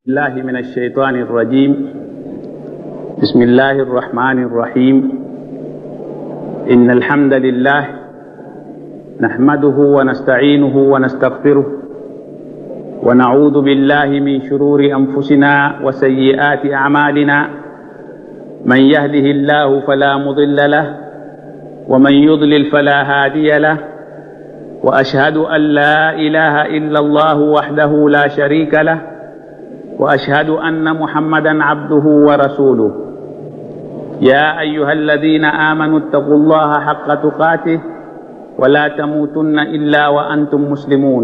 الله من الشيطان الرجيم بسم الله الرحمن الرحيم إن الحمد لله نحمده ونستعينه ونستغفره ونعوذ بالله من شرور أنفسنا وسيئات أعمالنا من يهده الله فلا مضل له ومن يضلل فلا هادي له وأشهد أن لا إله إلا الله وحده لا شريك له واشهد ان محمدا عبده ورسوله يا ايها الذين امنوا اتقوا الله حق تقاته ولا تموتن الا وانتم مسلمون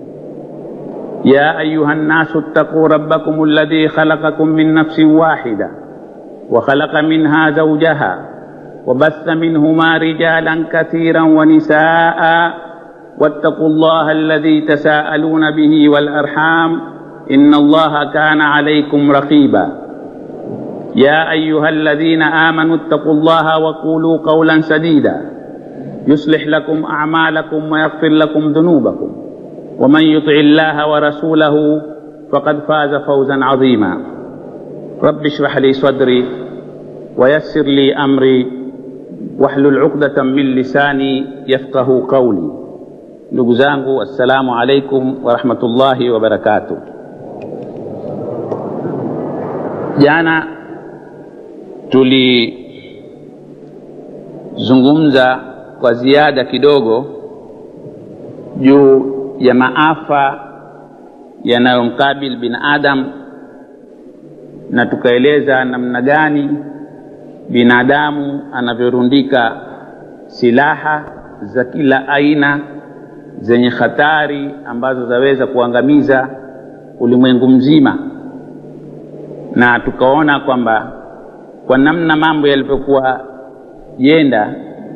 يا ايها الناس اتقوا ربكم الذي خلقكم من نفس واحده وخلق منها زوجها وبث منهما رجالا كثيرا ونساء واتقوا الله الذي تساءلون به والارحام ان الله كان عليكم رقيبا يا ايها الذين امنوا اتقوا الله وقولوا قولا سديدا يصلح لكم اعمالكم ويغفر لكم ذنوبكم ومن يطع الله ورسوله فقد فاز فوزا عظيما رب اشرح لي صدري ويسر لي امري واحلل عقدة من lisani yafqahu qawli. Ndugu zangu, assalamu alaikum warahmatullahi wabarakatuh. Jana tulizungumza kwa ziada kidogo juu ya maafa yanayomkabili binadamu na tukaeleza namna gani binadamu anavyorundika silaha za kila aina zenye hatari ambazo zaweza kuangamiza ulimwengu mzima na tukaona kwamba kwa namna mambo yalivyokuwa yenda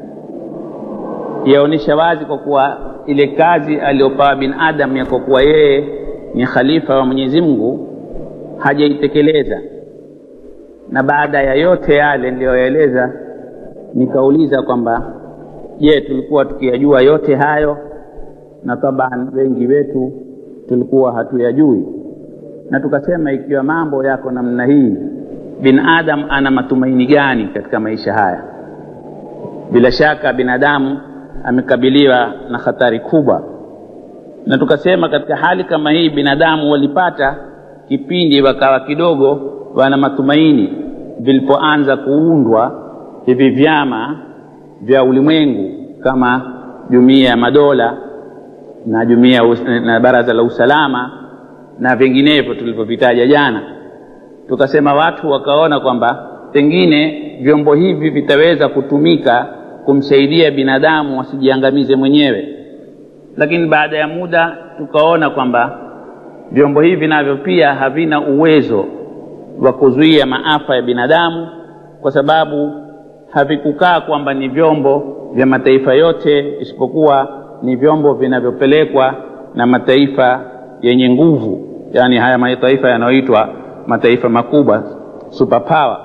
yaonyesha wazi kwa kuwa ile kazi aliyopawa binadamu ya kwa kuwa yeye ni khalifa wa Mwenyezi Mungu hajaitekeleza. Na baada ya yote yale niliyoeleza, nikauliza kwamba je, tulikuwa tukiyajua yote hayo? Na taban wengi wetu tulikuwa hatuyajui na tukasema ikiwa mambo yako namna hii binadamu ana matumaini gani katika maisha haya bila shaka binadamu amekabiliwa na hatari kubwa na tukasema katika hali kama hii binadamu walipata kipindi wakawa kidogo wana matumaini vilipoanza kuundwa hivi vyama vya ulimwengu kama jumuiya ya madola na jumuiya na baraza la usalama na vinginevyo tulivyovitaja jana tukasema watu wakaona kwamba pengine vyombo hivi vitaweza kutumika kumsaidia binadamu asijiangamize mwenyewe lakini baada ya muda tukaona kwamba vyombo hivi navyo pia havina uwezo wa kuzuia maafa ya binadamu kwa sababu havikukaa kwamba ni vyombo vya mataifa yote isipokuwa ni vyombo vinavyopelekwa na mataifa yenye nguvu yani haya mataifa yanayoitwa mataifa makubwa superpower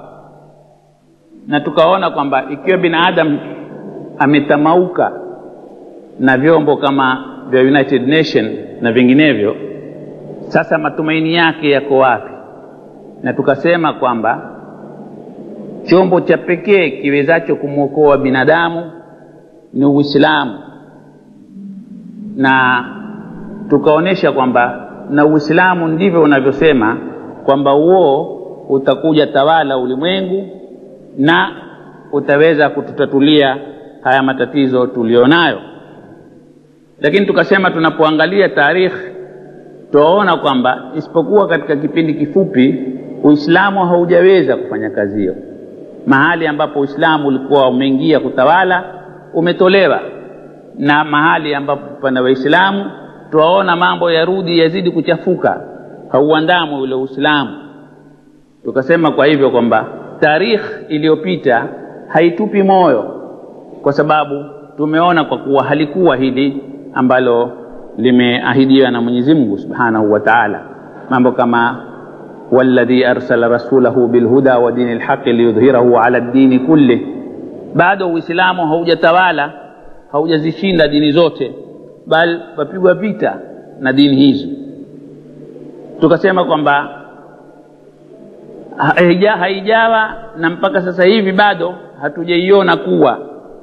na tukaona kwamba ikiwa binadamu ametamauka na vyombo kama vya United Nation na vinginevyo sasa matumaini yake yako wapi na tukasema kwamba chombo cha pekee kiwezacho kumwokoa binadamu ni Uislamu na tukaonyesha kwamba na Uislamu ndivyo unavyosema kwamba uo utakuja tawala ulimwengu na utaweza kututatulia haya matatizo tulionayo. Lakini tukasema tunapoangalia tarikhi tuwaona kwamba isipokuwa katika kipindi kifupi Uislamu haujaweza kufanya kazi hiyo. Mahali ambapo Uislamu ulikuwa umeingia kutawala umetolewa, na mahali ambapo pana Waislamu twaona mambo yarudi yazidi kuchafuka hauandamwi ule uislamu tukasema kwa hivyo kwamba tarikh iliyopita haitupi moyo kwa sababu tumeona kwa kuwa halikuwa hili ambalo limeahidiwa na mwenyezi mungu subhanahu wa taala mambo kama والذي أرسل رسوله بالهدى ودين الحق ليظهره على الدين كله bado uislamu haujatawala haujazishinda dini zote bali wapigwa vita na dini hizo tukasema kwamba haija, haijawa na mpaka sasa hivi bado hatujaiona kuwa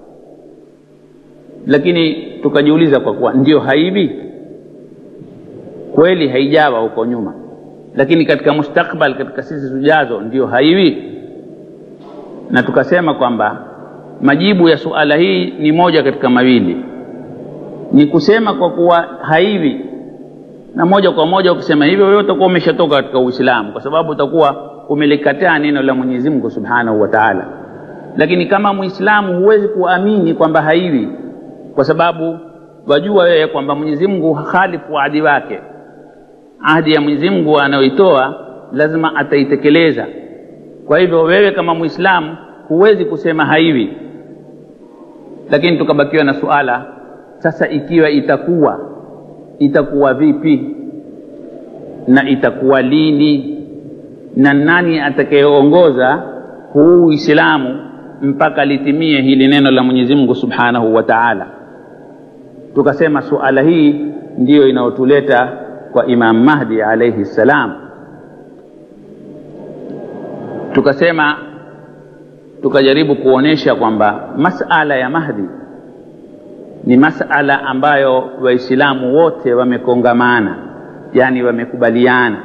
lakini tukajiuliza kwa kuwa ndio haivi kweli haijawa huko nyuma lakini katika mustakbal katika sisi zijazo ndio haiwi na tukasema kwamba majibu ya suala hii ni moja katika mawili ni kusema kwa kuwa haivi na moja kwa moja ukisema hivyo wewe utakuwa umeshatoka katika uislamu kwa sababu utakuwa umelikataa neno la mwenyezi mungu subhanahu wa taala lakini kama muislamu huwezi kuamini kwamba haivi kwa sababu wajua wewe kwamba mwenyezi mungu halifu ahadi wake ahadi ya mwenyezi mungu anayoitoa lazima ataitekeleza kwa hivyo wewe kama muislamu huwezi kusema haivi lakini tukabakiwa na suala sasa ikiwa itakuwa itakuwa vipi na itakuwa lini na nani atakayeongoza huu uislamu mpaka litimie hili neno la mwenyezi mungu subhanahu wa taala tukasema suala hii ndiyo inayotuleta kwa imam mahdi alaihi ssalam tukasema tukajaribu kuonyesha kwamba masala ya mahdi ni masala ambayo waislamu wote wamekongamana yani wamekubaliana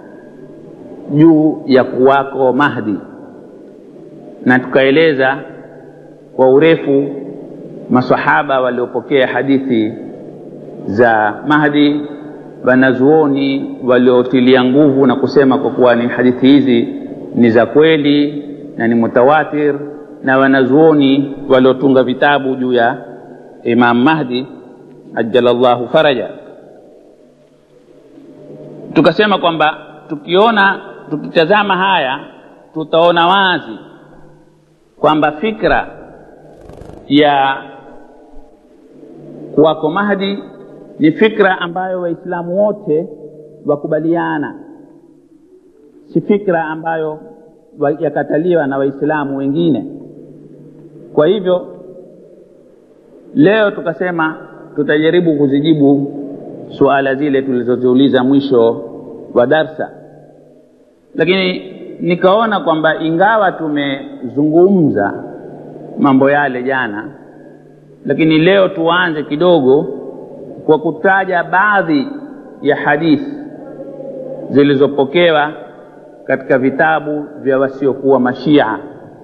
juu ya kuwako mahdi na tukaeleza kwa urefu masahaba waliopokea hadithi za mahdi wanazuoni waliotilia nguvu na kusema kwa kuwa ni hadithi hizi ni za kweli na ni mutawatir na wanazuoni waliotunga vitabu juu ya imam mahdi ajalallahu faraja tukasema kwamba tukiona tukitazama haya tutaona wazi kwamba fikra ya kuwako mahdi ni fikra ambayo waislamu wote wakubaliana si fikra ambayo yakataliwa na waislamu wengine kwa hivyo leo tukasema tutajaribu kuzijibu suala zile tulizoziuliza mwisho wa darsa lakini nikaona kwamba ingawa tumezungumza mambo yale jana lakini leo tuanze kidogo kwa kutaja baadhi ya hadithi zilizopokewa katika vitabu vya wasiokuwa mashia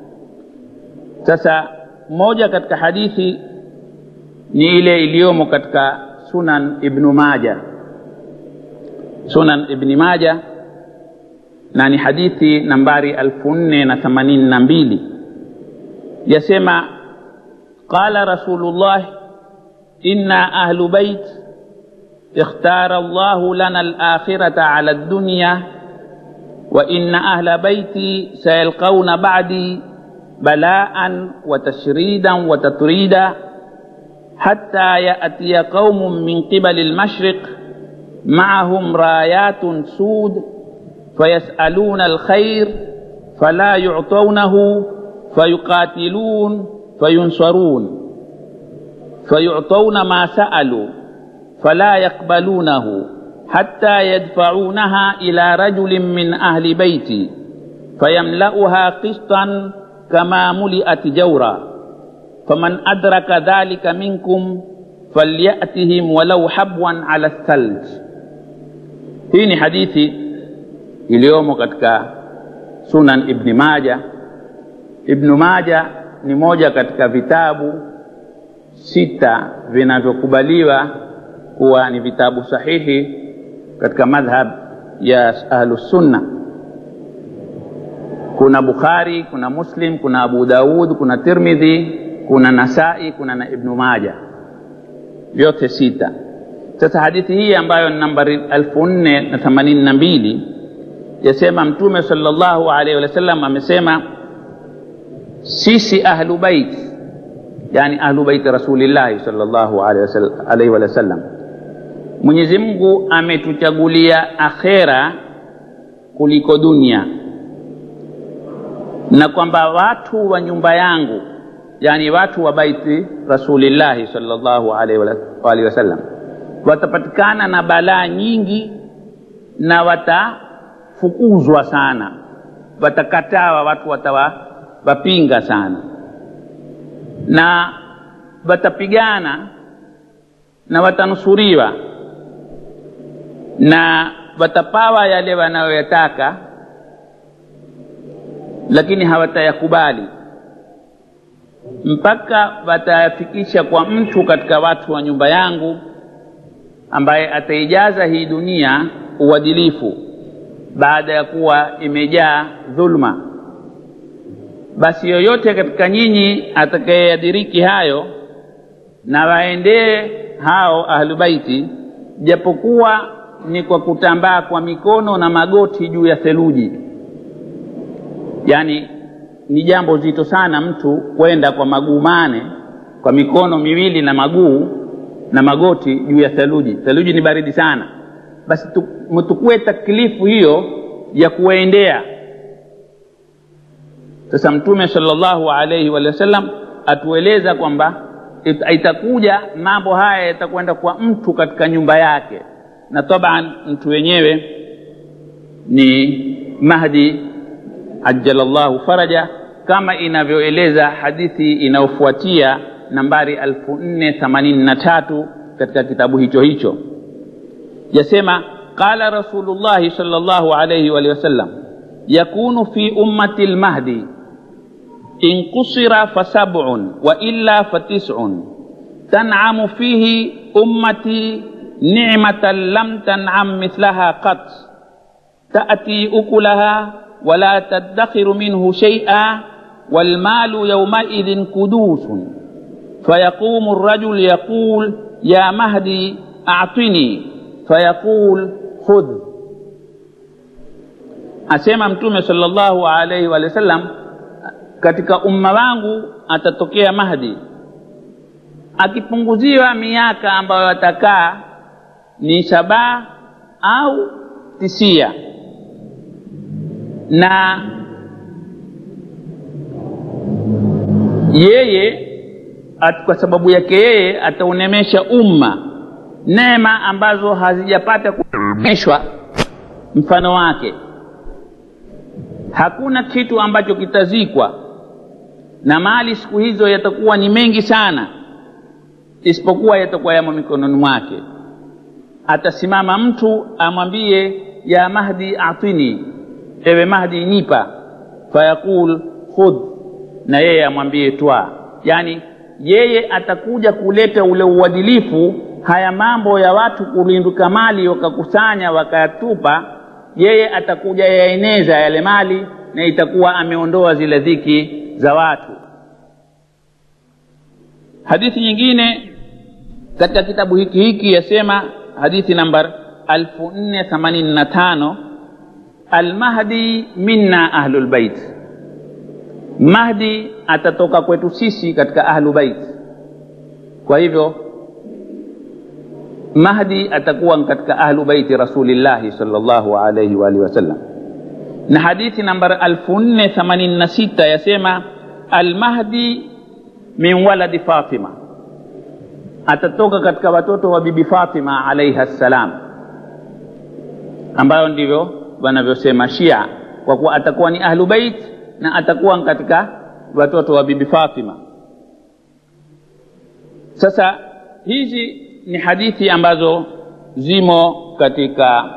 sasa moja katika hadithi ni ile iliyomo katika sunan ibnu maja sunan ibni maja na ni hadithi nambari alfu nne na themanini na mbili yasema qala rasulullah inna ahlu bait ikhtara llahu lana alakhirata ala dunya وإن أهل بيتي سيلقون بعدي بلاء وتشريدا وتطريدا حتى يأتي قوم من قبل المشرق معهم رايات سود فيسألون الخير فلا يعطونه فيقاتلون فينصرون فيعطون ما سألوا فلا يقبلونه حتى يدفعونها إلى رجل من أهل بيتي فيملأها قسطا كما ملئت جورا فمن أدرك ذلك منكم فليأتهم ولو حبوا على الثلج hii ni hadithi iliyomo katika sunan ibni maja ibnu maja ni moja katika vitabu sita vinavyokubaliwa kuwa ni vitabu sahihi katika madhhab ya ahlusunna kuna bukhari kuna muslim kuna abu daud kuna tirmidhi kuna nasai kuna na ibnu maja vyote sita sasa hadithi hii ambayo ni nambari elfu nne na themanini na mbili yasema mtume salllahu alaihi wasallam amesema sisi ahlu bait yani ahlu baiti rasulillahi salllahu alaihi wasallam mwenyezi mungu ametuchagulia akhera kuliko dunia na kwamba watu wa nyumba yangu yani watu wa baiti rasulillahi salllahu alaihi wasallam watapatikana na balaa nyingi na watafukuzwa sana watakatawa watu watawapinga sana na watapigana na watanusuriwa na watapawa yale wanayoyataka lakini hawatayakubali mpaka watayafikisha kwa mtu katika watu wa nyumba yangu ambaye ataijaza hii dunia uadilifu baada ya kuwa imejaa dhulma basi yoyote katika nyinyi atakayeyadiriki hayo na waendee hao ahlubaiti japokuwa ni kwa kutambaa kwa mikono na magoti juu ya theluji yaani ni jambo zito sana mtu kwenda kwa maguu mane kwa mikono miwili na maguu na magoti juu ya theluji theluji ni baridi sana basi mtukue taklifu hiyo ya kuwaendea sasa mtume salllahu alaihi wa sallam atueleza kwamba itakuja mambo haya yatakwenda kwa mtu katika nyumba yake na taban mtu wenyewe ni mahdi ajalallahu faraja kama inavyoeleza hadithi inayofuatia nambari 483 katika kitabu hicho hicho yasema qala rasulullahi salllahu alaihi walihi wasallam yakunu fi ummati lmahdi in qusira fasabun wa illa fatisun tancamu fihi ummati nicmatan lam tancam mithlaha qat تأتي أكلها ولا تدخر منه شيئا والمال يومئذ كدوس فيقوم الرجل يقول يا مهدي أعطني فيقول خذ asema mtume salllahu alaihi wa sallam katika umma wangu atatokea mahdi akipunguziwa miaka ambayo atakaa ni sabaa au tisia na yeye at, kwa sababu yake yeye ataunemesha umma neema ambazo hazijapata kunemeshwa mfano wake hakuna kitu ambacho kitazikwa na mali siku hizo yatakuwa ni mengi sana isipokuwa yatakuwa yamo mikononi mwake atasimama mtu amwambie ya mahdi atini ewe mahdi nipa fayaqul khudh na yeye amwambie twa yaani yeye atakuja kuleta ule uadilifu haya mambo ya watu kulinduka mali wakakusanya wakayatupa yeye atakuja yaeneza yale mali na itakuwa ameondoa zile dhiki za watu hadithi nyingine katika kitabu hiki hiki yasema hadithi namba 485 almahdi minna ahlulbait mahdi atatoka kwetu sisi katika ahlu bait kwa hivyo mahdi atakuwa katika ahlu baiti rasulillahi salllahu alaihi waalihi wasallam na hadithi namba 486 yasema almahdi min waladi fatima atatoka katika watoto wa bibi fatima alaiha ssalam ambayo ndivyo wanavyosema shia kwa kuwa atakuwa ni ahlu bait na atakuwa katika watoto wa bibi fatima sasa hizi ni hadithi ambazo zimo katika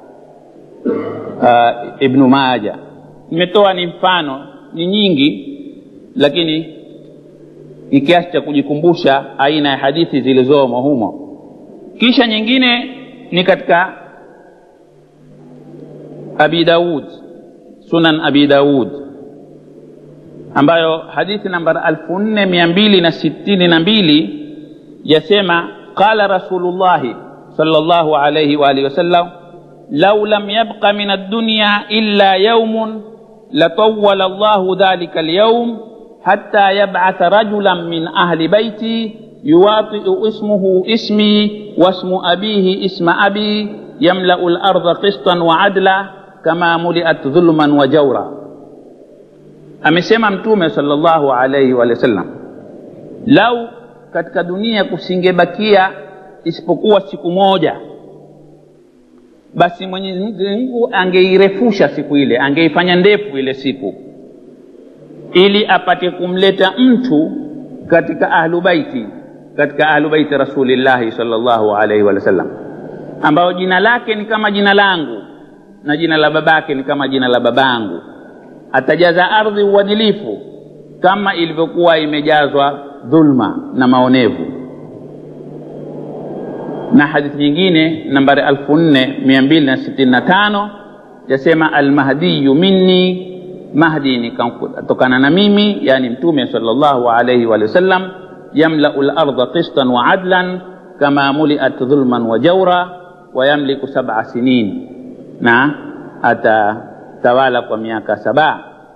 uh, ibnu maja nimetoa ni mfano ni nyingi lakini ni kiasi cha kujikumbusha aina ya hadithi zilizomo humo kisha nyingine ni katika abi daud sunan abi daud ambayo hadithi namba elfu nne mia mbili na sitini na mbili yasema qala rasulullahi صلى الله عليه وآله وسلم لو لم يبق من الدنيا إلا يوم لطول الله ذلك اليوم حتى يبعث رجلا من أهل بيتي يواطئ اسمه اسمي واسم أبيه اسم أبي يملأ الأرض قسطا وعدلا كما ملئت ظلما وجورا amesema mtume salllahu alaihi wa sallam lau katika dunia kusingebakia isipokuwa siku moja basi mwenyezi mungu angeirefusha siku ile angeifanya ndefu ile siku ili apate kumleta mtu katika ahlu baiti katika ahlu baiti rasulillahi salllahu alaihi wa sallam ambayo jina lake ni kama jina langu na jina la babake ni kama jina la babangu atajaza ardhi uadilifu kama ilivyokuwa imejazwa dhulma na maonevu na hadithi nyingine nambari 4265 yasema almahdiyu minni mahdi ni kutokana na mimi yani mtume sallallahu alayhi wa sallam yamlau larda qistan wa adlan kama muliat dhulman wa jaura wa yamliku sab'a sinin na atatawala kwa miaka saba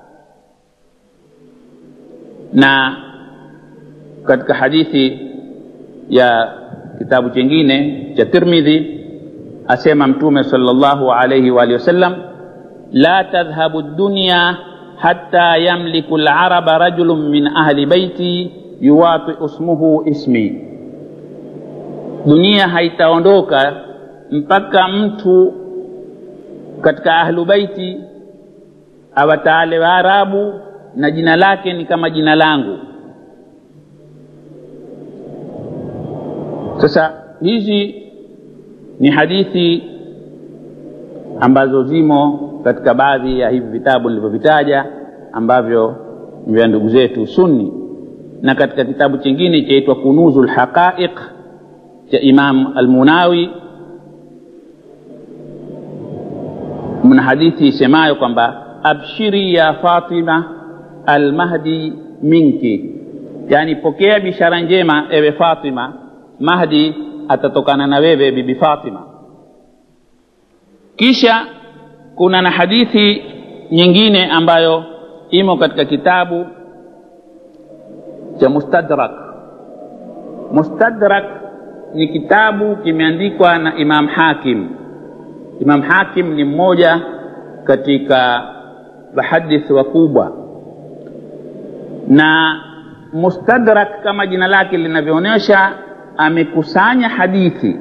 na katika hadithi ya kitabu chingine cha tirmidhi asema mtume sallallahu alayhi wa alihi wasallam la tadhhabu dunya hatta yamliku laraba rajulun min ahli baiti yuwati ismuhu ismi dunia haitaondoka mpaka mtu katika ahlu baiti awataale waarabu na jina lake ni kama jina langu sasa hizi ni hadithi ambazo zimo katika baadhi ya hivi vitabu nilivyovitaja ambavyo vya ndugu zetu sunni na katika kitabu chingine chaitwa kunuzu lhaqaiq cha imam almunawi mna hadithi isemayo kwamba abshiri ya fatima almahdi minki yani pokea bishara njema ewe fatima mahdi atatokana na wewe bibi fatima kisha kuna na hadithi nyingine ambayo imo katika kitabu cha mustadrak mustadrak ni kitabu kimeandikwa na imam hakim imam hakim ni mmoja katika wahadithi wakubwa na mustadrak kama jina lake linavyoonyesha amekusanya hadithi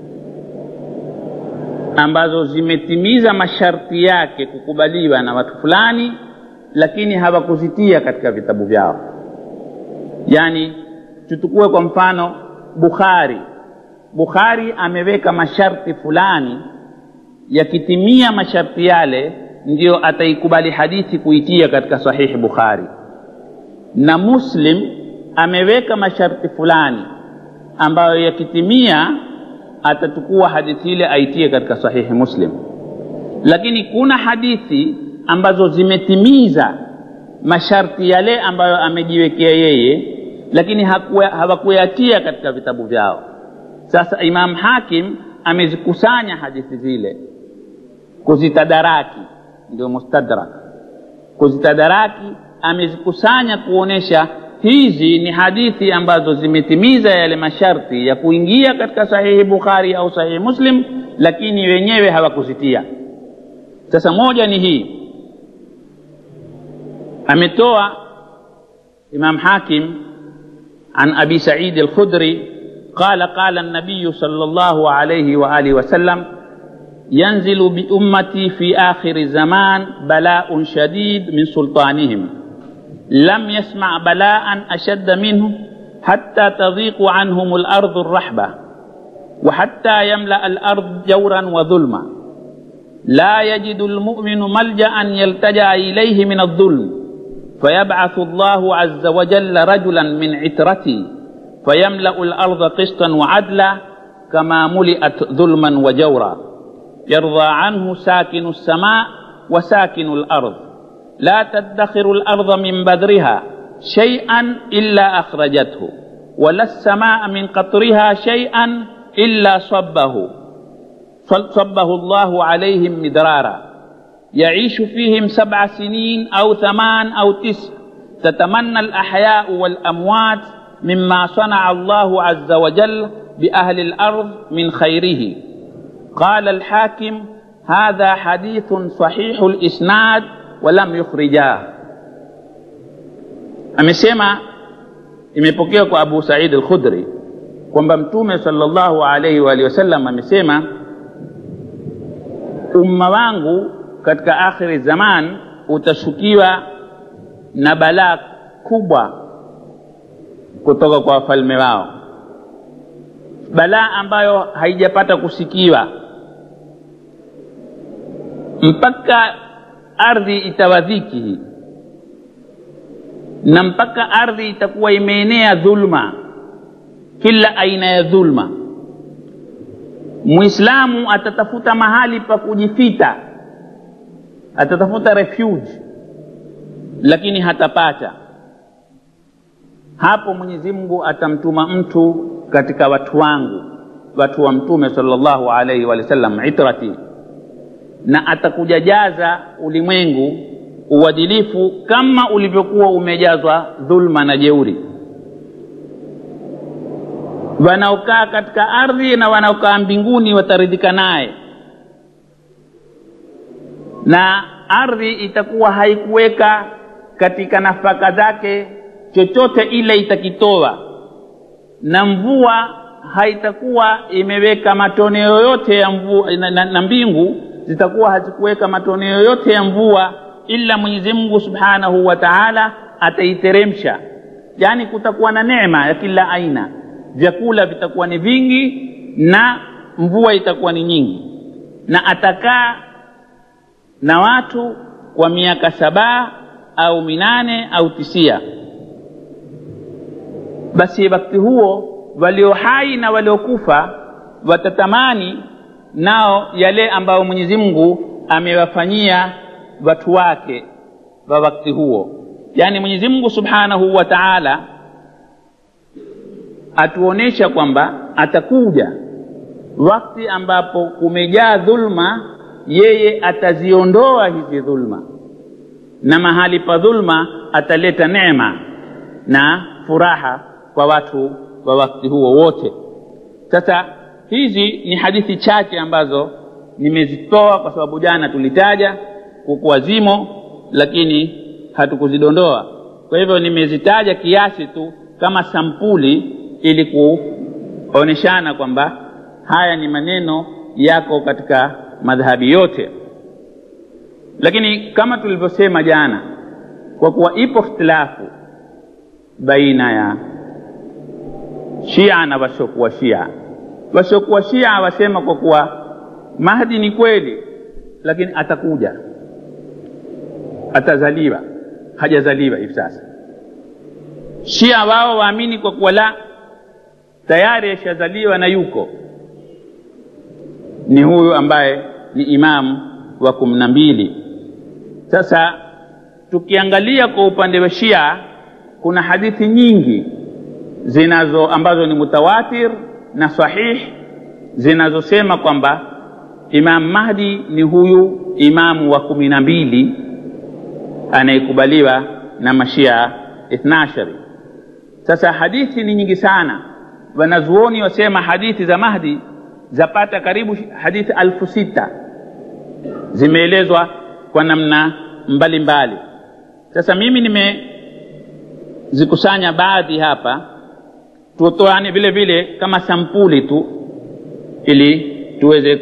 ambazo zimetimiza masharti yake kukubaliwa na watu fulani lakini hawakuzitia katika vitabu vyao yaani tuchukue kwa mfano bukhari bukhari ameweka masharti fulani yakitimia masharti yale ndiyo ataikubali hadithi kuitia katika sahihi bukhari na muslim ameweka masharti fulani ambayo yakitimia atachukua hadithi ile aitie katika sahihi muslim lakini kuna hadithi ambazo zimetimiza masharti yale ambayo amejiwekea yeye lakini hawakuyatia katika vitabu vyao sasa imam hakim amezikusanya hadithi zile kuzitadaraki ndio mustadrak kuzitadaraki amezikusanya kuonesha hizi ni hadithi ambazo zimetimiza yale masharti ya kuingia katika sahihi bukhari au sahihi muslim lakini wenyewe hawakuzitia sasa moja ni hii ametoa imam hakim an abi saidi alkhudri قال قال النبي صلى الله عليه واله وسلم ينزل بامتي في اخر الزمان بلاء شديد من سلطانهم لم يسمع بلاء اشد منه حتى تضيق عنهم الارض الرحبه وحتى يملا الارض جورا وظلما لا يجد المؤمن ملجا يلتجا اليه من الظلم فيبعث الله عز وجل رجلا من عترتي فيملا الارض قسطا وعدلا كما ملئت ظلما وجورا يرضى عنه ساكن السماء وساكن الارض لا تدخر الارض من بذرها شيئا الا اخرجته ولا السماء من قطرها شيئا الا صبه صبه الله عليهم مدرارا يعيش فيهم سبع سنين او ثمان او تسع تتمنى الاحياء والاموات مما صنع الله عز وجل باهل الارض من خيره قال الحاكم هذا حديث صحيح الاسناد walam yukhrijah amesema imepokewa kwa abu said al-khudri kwamba mtume sallallahu alaihi wa alihi wasallam amesema umma wangu katika akhiri zaman utashukiwa na balaa kubwa kutoka kwa wafalme wao balaa ambayo haijapata kusikiwa mpaka ardhi itawadhiki hii na mpaka ardhi itakuwa imeenea dhulma kila aina ya dhulma mwislamu atatafuta mahali pa kujifita atatafuta refuge lakini hatapata hapo mwenyezi mungu atamtuma mtu katika watu wangu watu wa mtume salllahu alaihi wa sallam itrati na atakujajaza ulimwengu uadilifu kama ulivyokuwa umejazwa dhulma na jeuri wanaokaa katika ardhi na wanaokaa mbinguni wataridhika naye na ardhi itakuwa haikuweka katika nafaka zake chochote ile itakitoa na mvua haitakuwa imeweka matone yoyote ya mvua na, na, na mbingu zitakuwa hazikuweka matone yoyote ya mvua ila mwenyezi mungu subhanahu wa taala ataiteremsha yaani kutakuwa na neema ya kila aina vyakula vitakuwa ni vingi na mvua itakuwa ni nyingi na atakaa na watu kwa miaka sabaa au minane au tisia basi wakati huo walio hai na waliokufa watatamani nao yale ambayo mwenyezi mungu amewafanyia watu wake wa wakati huo yaani mwenyezi mungu subhanahu wa taala atuonyesha kwamba atakuja wakati ambapo kumejaa dhulma yeye ataziondoa hizi dhulma na mahali pa dhulma ataleta neema na furaha kwa watu wa wakati huo wote sasa hizi ni hadithi chache ambazo nimezitoa kwa sababu jana tulitaja kukuwa zimo lakini hatukuzidondoa kwa hivyo nimezitaja kiasi tu kama sampuli ili kuoneshana kwamba haya ni maneno yako katika madhhabi yote lakini kama tulivyosema jana kwa kuwa ipo ikhtilafu baina ya shia na wasiokuwa shia wasiokuwa shia wasema kwa kuwa mahdi ni kweli lakini atakuja atazaliwa hajazaliwa hivi sasa shia wao waamini kwa kuwa la tayari ashazaliwa na yuko ni huyu ambaye ni imamu wa kumi na mbili sasa tukiangalia kwa upande wa shia kuna hadithi nyingi zinazo ambazo ni mutawatir na sahih zinazosema kwamba imam mahdi ni huyu imamu wa kumi na mbili anayekubaliwa na mashia ithnashari sasa hadithi ni nyingi sana wanazuoni wasema hadithi za mahdi zapata karibu hadithi alfu sita zimeelezwa kwa namna mbalimbali sasa mimi nimezikusanya baadhi hapa tutoane vile vile kama sampuli tu ili tuweze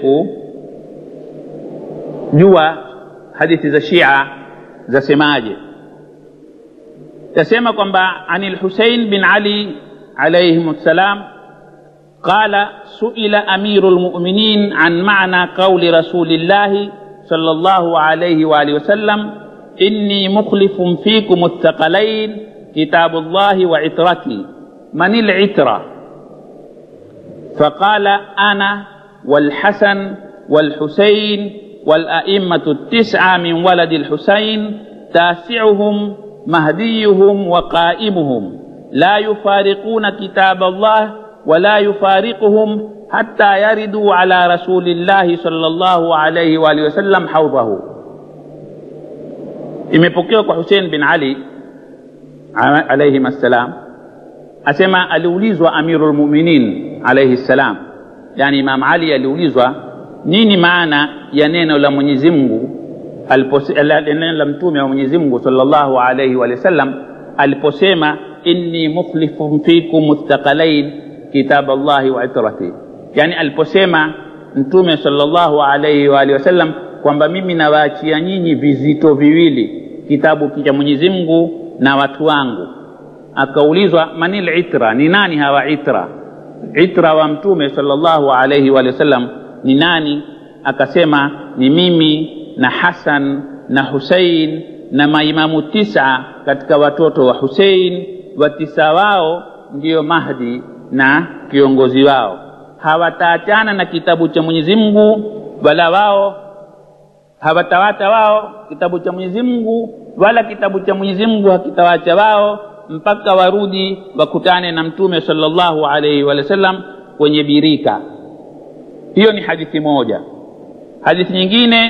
kujua hadithi za shia zasemaje tasema kwamba ani lhusein bin ali alaihim ssalam قال سئل امير المؤمنين عن معنى قول رسول الله صلى الله عليه واله وسلم اني مخلف فيكم الثقلين كتاب الله وعترتي من العتره فقال انا والحسن والحسين والائمه التسعه من ولد الحسين تاسعهم مهديهم وقائمهم لا يفارقون كتاب الله ولا يفارقهم حتى يردوا على رسول الله صلى الله عليه وآله وسلم حوضه imepokewa kwa husein bin ali alaihim assalam asema aliulizwa amiru lmuminin alaihi ssalam yani imam ali aliulizwa nini maana ya neno la mwenyezi mungu neno la mtume wa mwenyezi mungu salllahu alaihi wa sallam aliposema inni mukhlifun fikum thaqalain kitab allahi wa itrati yani aliposema mtume sallallahu alaihi wa alihi wasallam kwamba mimi nawaachia nyinyi vizito viwili kitabu cha mwenyezi mungu na watu wangu akaulizwa manil itra ni nani hawa itra itra wa mtume sallallahu alaihi wa alihi wasallam ni nani akasema ni mimi na hasan na husein na maimamu tisa katika watoto wa husein watisa wao ndiyo mahdi na kiongozi wao hawataachana na kitabu cha mwenyezi mungu wala wao hawatawacha wao kitabu cha mwenyezi mungu wala kitabu cha mwenyezi mungu hakitawacha wao mpaka warudi wakutane na mtume salllahu alaihi wa sallam kwenye birika hiyo ni hadithi moja hadithi nyingine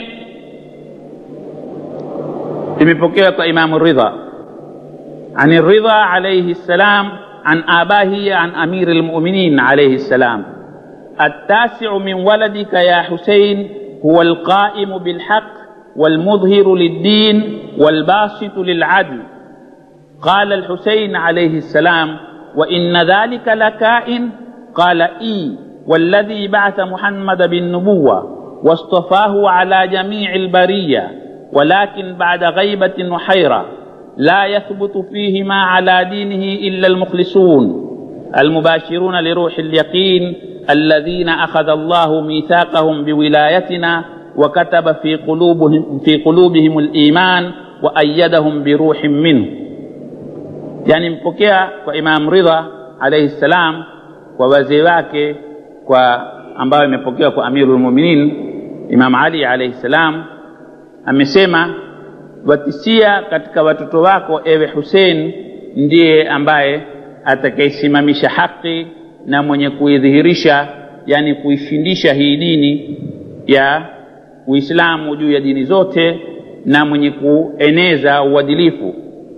imepokewa kwa imamu ridha عن الرضا عليه السلام عن آباه عن أمير المؤمنين عليه السلام التاسع من ولدك يا حسين هو القائم بالحق والمظهر للدين والباسط للعدل قال الحسين عليه السلام وإن ذلك لكائن قال إي والذي بعث محمد بالنبوة واصطفاه على جميع البرية ولكن بعد غيبة وحيرة لا يثبت فيهما على دينه إلا المخلصون المباشرون لروح اليقين الذين أخذ الله ميثاقهم بولايتنا وكتب في قلوبهم في قلوبهم الإيمان وأيدهم بروح منه يعني mpokea kwa Imam Ridha alayhi salam kwa wazee wake kwa ambayo imepokewa kwa Amirul Mu'minin Imam Ali alayhi salam amesema watisia katika watoto wako ewe Hussein ndiye ambaye atakayesimamisha haki na mwenye kuidhihirisha yani kuishindisha hii dini ya Uislamu juu ya dini zote na mwenye kueneza uadilifu.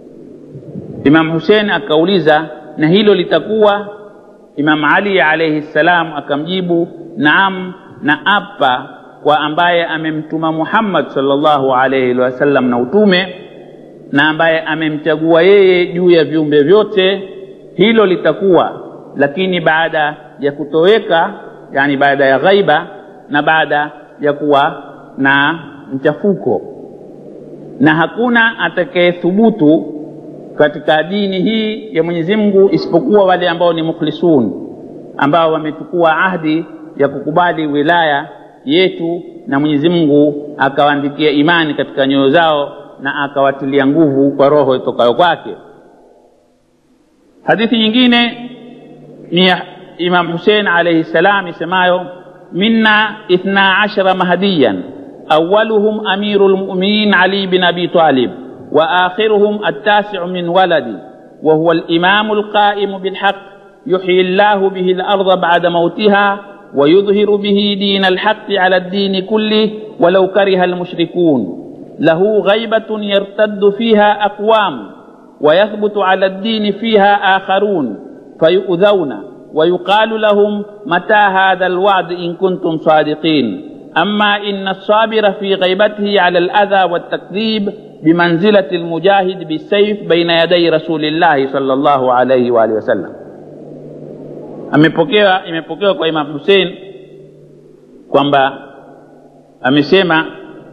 Imam Hussein akauliza, na hilo litakuwa? Imam Ali alayhi salam akamjibu, naam, na apa kwa ambaye amemtuma Muhammad sallallahu alayhi wasallam na utume na ambaye amemchagua yeye juu ya viumbe vyote, hilo litakuwa, lakini baada ya kutoweka, yani baada ya ghaiba na baada ya kuwa na mchafuko, na hakuna atakayethubutu katika dini hii ya Mwenyezi Mungu isipokuwa wale ambao ni mukhlisun, ambao wamechukua ahdi ya kukubali wilaya yetu na Mwenyezi Mungu akawaandikia imani katika nyoyo zao na akawatilia nguvu kwa roho itokayo kwake. Hadithi nyingine ni ya Imam Hussein alayhi salam isemayo minna ithna ashara mahdiyan awaluhum amiru lmuminin Ali bin Abi Talib wa akhiruhum attasiu min waladi wa huwa alimamu alqaimu bilhaq yuhyi llahu bihi larda bada mautiha ويظهر به دين الحق على الدين كله ولو كره المشركون له غيبة يرتد فيها أقوام ويثبت على الدين فيها آخرون فيؤذون ويقال لهم متى هذا الوعد إن كنتم صادقين أما إن الصابر في غيبته على الأذى والتكذيب بمنزلة المجاهد بالسيف بين يدي رسول الله صلى الله عليه وآله وسلم amepokewa imepokewa kwa Imam Hussein kwamba amesema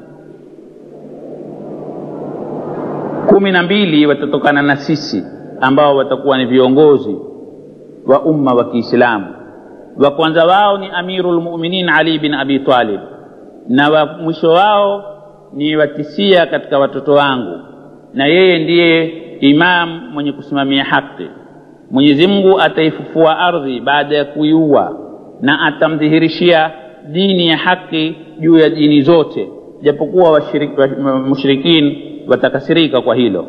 kumi na mbili watatokana na sisi ambao watakuwa ni viongozi wa umma wa Kiislamu. Wa kwanza wao ni Amirul Mu'minin Ali bin Abi Talib, na wa mwisho wao ni watisia katika watoto wangu, na yeye ndiye imam mwenye kusimamia haki. Mwenyezi Mungu ataifufua ardhi baada ya kuiua na atamdhihirishia dini ya haki juu ya dini zote, japokuwa mushrikin watakasirika kwa hilo.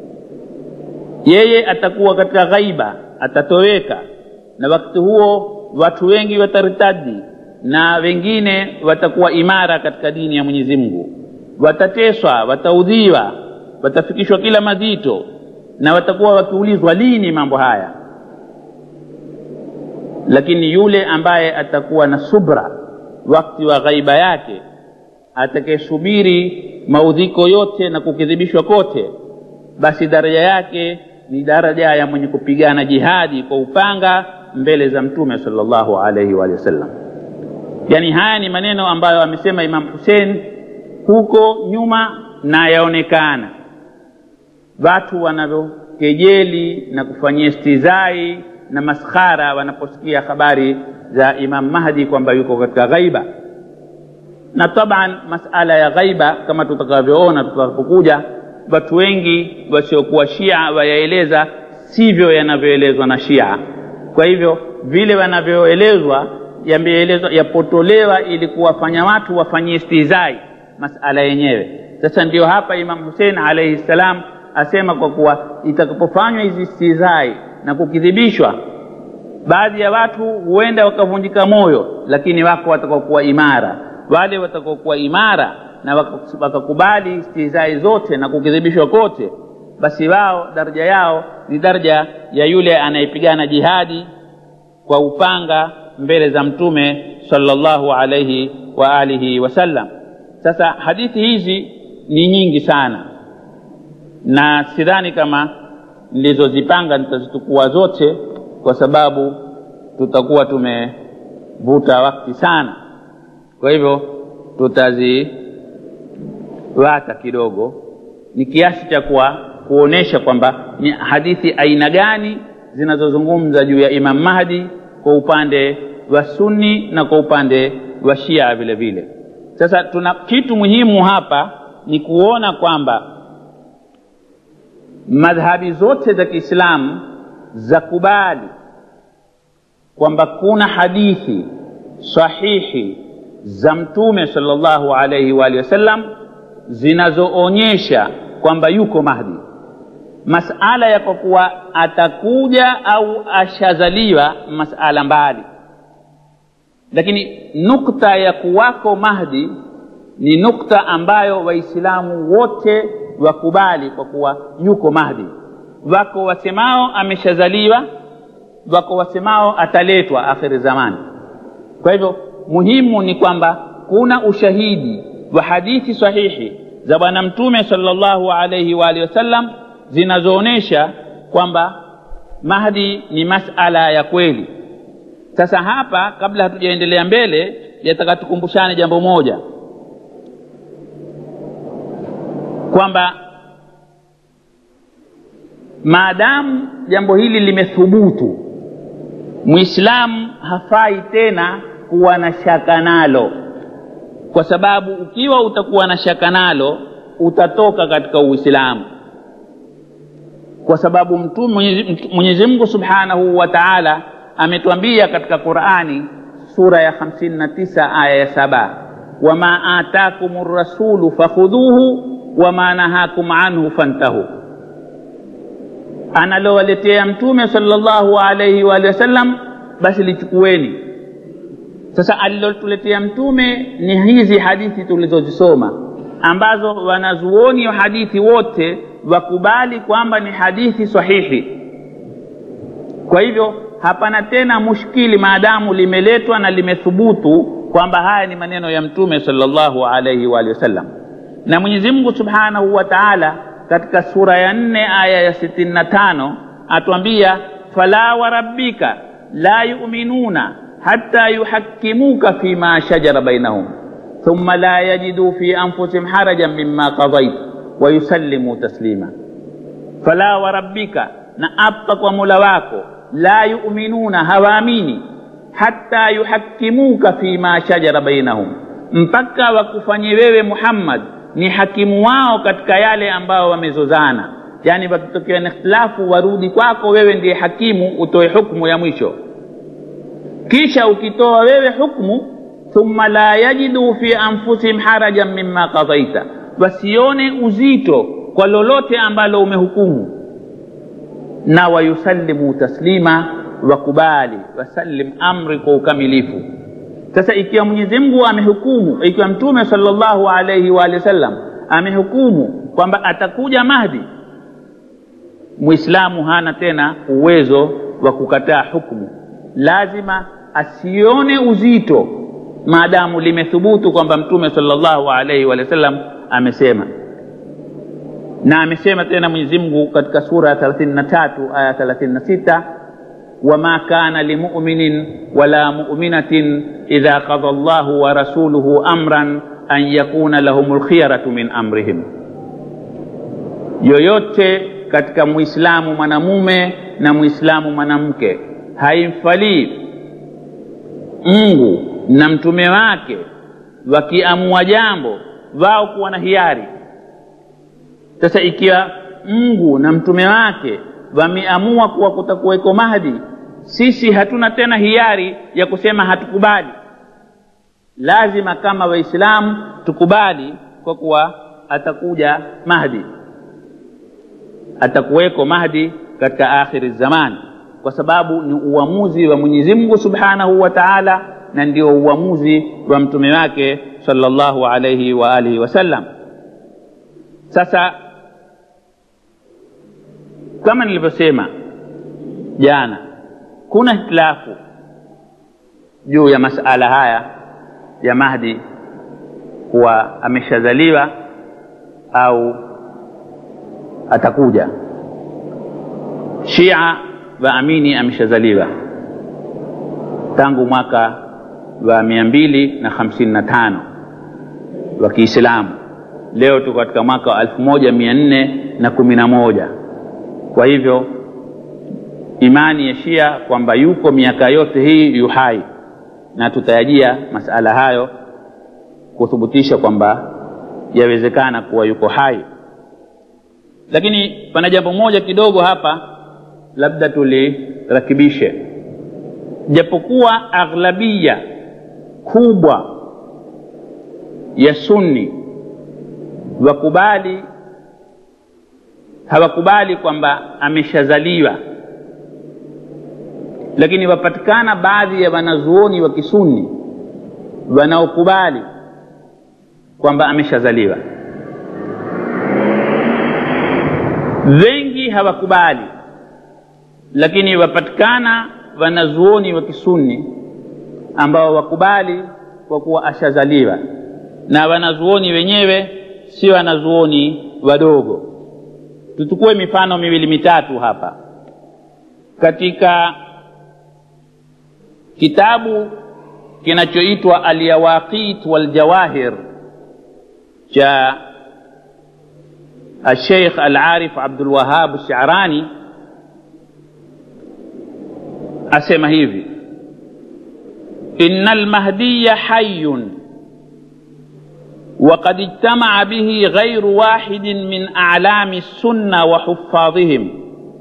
Yeye atakuwa katika ghaiba, atatoweka, na wakati huo watu wengi wataritadi na wengine watakuwa imara katika dini ya Mwenyezi Mungu, watateswa, wataudhiwa, watafikishwa kila mazito na watakuwa wakiulizwa lini mambo haya lakini yule ambaye atakuwa na subra wakati wa ghaiba yake atakayesubiri maudhiko yote na kukidhibishwa kote basi daraja yake ni daraja ya mwenye kupigana jihadi kwa upanga mbele za mtume sallallahu alaihi wa sallam yaani haya ni maneno ambayo amesema imam husein huko nyuma na yaonekana watu wanavyokejeli na kufanyia stizai na maskhara wanaposikia habari za imam mahdi kwamba yuko katika ghaiba na taban masala ya ghaiba kama tutakavyoona tutakapokuja watu wengi wasiokuwa shia wayaeleza sivyo yanavyoelezwa na shia kwa hivyo vile wanavyoelezwa yameelezwa yapotolewa ili kuwafanya watu wafanyie stizai masala yenyewe sasa ndio hapa imam husein alaihi ssalam asema kwa kuwa itakapofanywa hizi stizai na kukidhibishwa baadhi ya watu huenda wakavunjika moyo lakini wako watakaokuwa imara wale watakaokuwa imara na wakakubali stihzai zote na kukidhibishwa kote basi wao daraja yao ni daraja ya yule anayepigana jihadi kwa upanga mbele za mtume sallallahu alaihi wa alihi wasallam sasa hadithi hizi ni nyingi sana na sidhani kama nilizozipanga nitazitukua zote kwa sababu tutakuwa tumevuta wakati sana kwa hivyo tutaziwata kidogo ni kiasi cha kuwa kuonesha kwamba ni hadithi aina gani zinazozungumza juu ya imam mahdi kwa upande wa sunni na kwa upande wa shia vile vile sasa tuna kitu muhimu hapa ni kuona kwamba madhhabi zote za kiislamu za kubali kwamba kuna hadithi sahihi za mtume sallallahu alaihi wa alihi wasallam zinazoonyesha kwamba yuko mahdi masala ya kwa kuwa atakuja au ashazaliwa masala mbali lakini nukta ya kuwako mahdi ni nukta ambayo waislamu wote wakubali kwa kuwa yuko mahdi wako wasemao ameshazaliwa wako wasemao ataletwa akhiri zamani kwa hivyo muhimu ni kwamba kuna ushahidi wa hadithi sahihi za bwana mtume sallallahu alaihi wa alihi wasallam zinazoonyesha kwamba mahdi ni masala ya kweli sasa hapa kabla hatujaendelea mbele yataka tukumbushane jambo moja kwamba maadamu jambo hili limethubutu mwislamu hafai tena kuwa na shaka nalo kwa sababu ukiwa utakuwa na shaka nalo utatoka katika uislamu kwa sababu mtume mwenyezi mungu subhanahu wa taala ametwambia katika qurani sura ya 59 aya ya saba wama atakum rasulu fakhudhuhu wama nahakum anhu fantahu analowaletea mtume sallallahu alaihi wa sallam basi lichukueni sasa alilotuletea mtume ni hizi hadithi tulizozisoma ambazo wanazuoni wa hadithi wote wakubali kwamba ni hadithi sahihi kwa hivyo hapana tena mushkili maadamu limeletwa na limethubutu kwamba haya ni maneno ya mtume sallallahu alaihi wa sallam na mwenyezi mungu subhanahu wa taala katika sura ya nne aya ya sitini na tano atuambia fala warabbika la yuminuna hatta yuhakimuka fima shajara bainahum thumma la yajiduu fi anfusihim harajan mima qadait wayusallimuu taslima fala warabbika na apa kwa mola wako la yuminuna hawaamini hatta yuhakimuka fima shajara bainahum mpaka wakufanye wewe muhammad ni hakimu wao katika yale ambao wamezozana yaani wakitokea na ikhtilafu warudi kwako wewe ndiye hakimu utoe hukmu ya mwisho kisha ukitoa wewe hukmu thumma la yajidu fi anfusihim harajan mima qadaita wasione uzito kwa lolote ambalo umehukumu na wayusallimu taslima wakubali wasallim amri kwa ukamilifu sasa ikiwa mwenyezi mungu amehukumu ikiwa mtume salllahu alaihi waalihi wasallam amehukumu kwamba atakuja mahdi mwislamu hana tena uwezo wa kukataa hukmu lazima asione uzito maadamu limethubutu kwamba mtume salllahu alaihi waalihi wasallam amesema na amesema tena mwenyezi mungu katika sura ya thelathini na tatu aya thelathini na sita wama kana limuminin wala muminatin idha qada llahu wa rasuluhu amran an yakuna lahum lkhiyaratu min amrihim yoyote katika mwislamu mwanamume na mwislamu mwanamke haimfalii mungu na mtume wake wakiamua jambo wao kuwa na hiari sasa ikiwa mungu na mtume wake wameamua kuwa kutakuweko mahdi sisi hatuna tena hiari ya kusema hatukubali lazima kama waislamu tukubali kwa kuwa atakuja mahdi atakuweko mahdi katika akhiri zamani kwa sababu ni uamuzi wa mwenyezi mungu subhanahu wa taala na ndio uamuzi wa mtume wake salllahu alaihi wa alihi wasallam sasa kama nilivyosema jana kuna hitilafu juu ya masala haya ya mahdi kuwa ameshazaliwa au atakuja shia waamini ameshazaliwa tangu mwaka wa mia mbili na hamsini na tano wa kiislamu leo tuko katika mwaka wa elfu moja mia nne na kumi na moja kwa hivyo imani ya shia kwamba yuko miaka yote hii yu hai na tutayajia masala hayo kuthibitisha kwamba yawezekana kuwa yuko hai lakini pana jambo moja kidogo hapa labda tulirakibishe japokuwa aghlabia kubwa ya sunni wakubali hawakubali kwamba ameshazaliwa lakini wapatikana baadhi ya wanazuoni wa kisuni wanaokubali kwamba ameshazaliwa wengi hawakubali lakini wapatikana wanazuoni wa kisuni ambao wakubali kwa kuwa ashazaliwa na wanazuoni wenyewe si wanazuoni wadogo tuchukue mifano miwili mitatu hapa katika kitabu kinachoitwa alyawaqit waljawahir cha الشيخ العارف عبد الوهاب الشعراني asema hivi ina almahdiya hayun وقد اجتمع به غير واحد من أعلام السنة وحفاظهم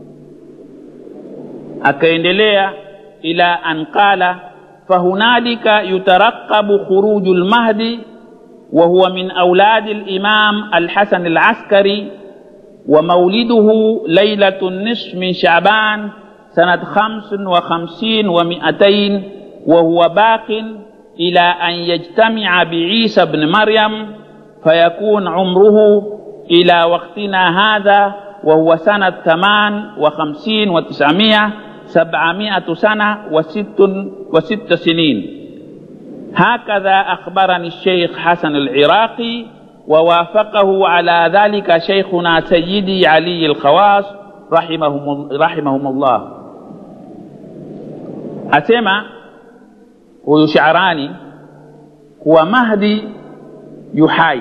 akaendelea ila an qala fahunalika yutaraqabu khuruju lmahdi وهو من أولاد الإمام الحسن العسكري ومولده ليلة النصف من شعبان سنة خمس وخمسين ومئتين وهو باق إلى أن يجتمع بعيسى بن مريم فيكون عمره إلى وقتنا هذا وهو سنة ثمان وخمسين وتسعمائة سبعمائة سنة وست, وست سنين هكذا أخبرني الشيخ حسن العراقي ووافقه على ذلك شيخنا سيدي علي الخواص رحمهم, رحمهم الله أسمع ويشعراني هو مهدي يحاي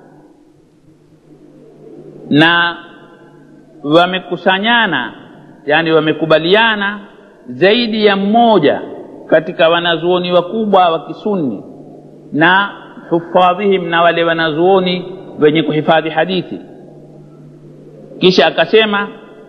na wamekusanyana yani wamekubaliana zaidi ya mmoja katika wanazuoni wakubwa wa kisunni na hufadhihim na wale wanazuoni wenye kuhifadhi hadithi kisha akasema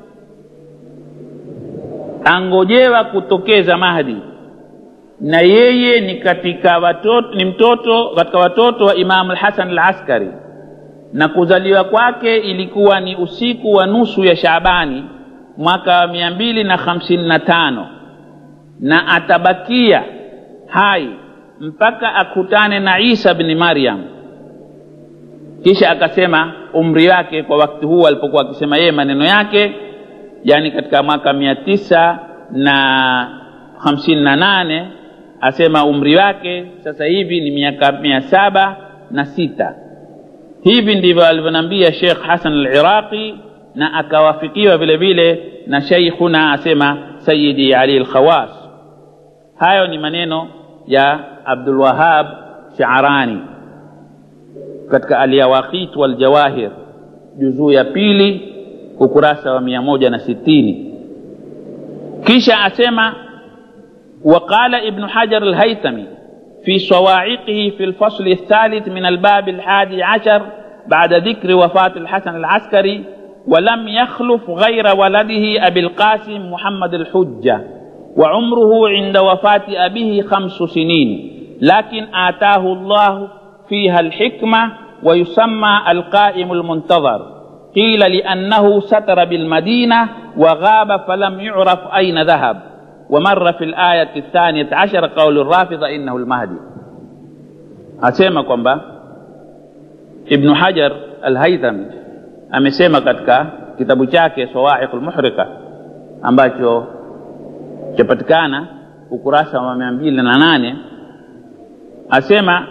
angojewa kutokeza mahdi na yeye ni katika watoto, ni mtoto katika watoto wa imamu lhasan alaskari na kuzaliwa kwake ilikuwa ni usiku wa nusu ya shaabani mwaka wa mia mbili na hamsini na tano na atabakia hai mpaka akutane na isa bni maryam kisha akasema umri wake kwa wakati huu alipokuwa akisema yeye maneno yake yani katika mwaka mia tisa na hamsini na nane asema umri wake sasa hivi ni miaka mia saba na sita hivi ndivyo alivyonambia shekh hasan aliraqi na akawafikiwa vile vile na sheikhuna asema sayidi ali lkhawas hayo ni maneno ya abdulwahab shaarani katika alyawaqit waljawahir juzuu ya pili ukurasa wa mia moja na sitini kisha asema وقال ابن حجر الهيثمي في صواعقه في الفصل الثالث من الباب الحادي عشر بعد ذكر وفاة الحسن العسكري ولم يخلف غير ولده أبي القاسم محمد الحجة وعمره عند وفاة أبيه خمس سنين لكن آتاه الله فيها الحكمة ويسمى القائم المنتظر قيل لأنه ستر بالمدينة وغاب فلم يعرف أين ذهب ومر في الآية الثانية عشر قول الرافضة إنه المهدي أسيما كومبا ابن حجر الهيثمي amesema katika kitabu chake sawaiqul muhrika ambacho chapatikana ukurasa wa mia mbili na nane asema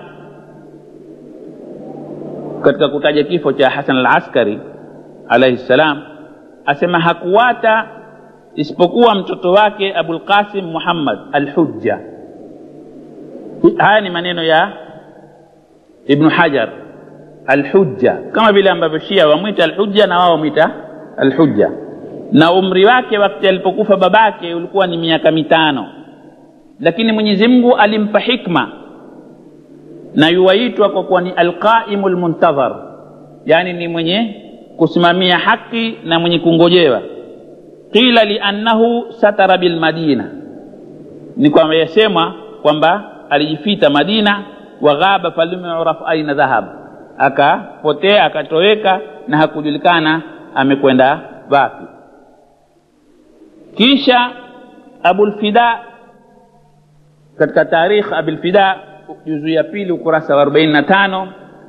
katika kutaja kifo cha hasan al askari alaihi ssalam asema hakuwata isipokuwa mtoto wake abulqasim muhammad alhujja haya ni maneno ya ibnu hajar alhujja kama vile ambavyo shia wamwita alhujja na wao wamwita alhujja na umri wake wakati alipokufa babake ulikuwa ni miaka mitano lakini mwenyezi mungu alimpa hikma na yuwaitwa kwa kuwa ni alqaimu lmuntadhar yani ni mwenye kusimamia haki na mwenye kungojewa qila liannahu satara bilmadina ni kwamba yasemwa kwamba alijifita madina waghaba falam yuraf aina dhahab akapotea akatoweka na hakujulikana amekwenda wapi kisha abulfida katika tarikh abulfida juzu ya pili ukurasa wa 45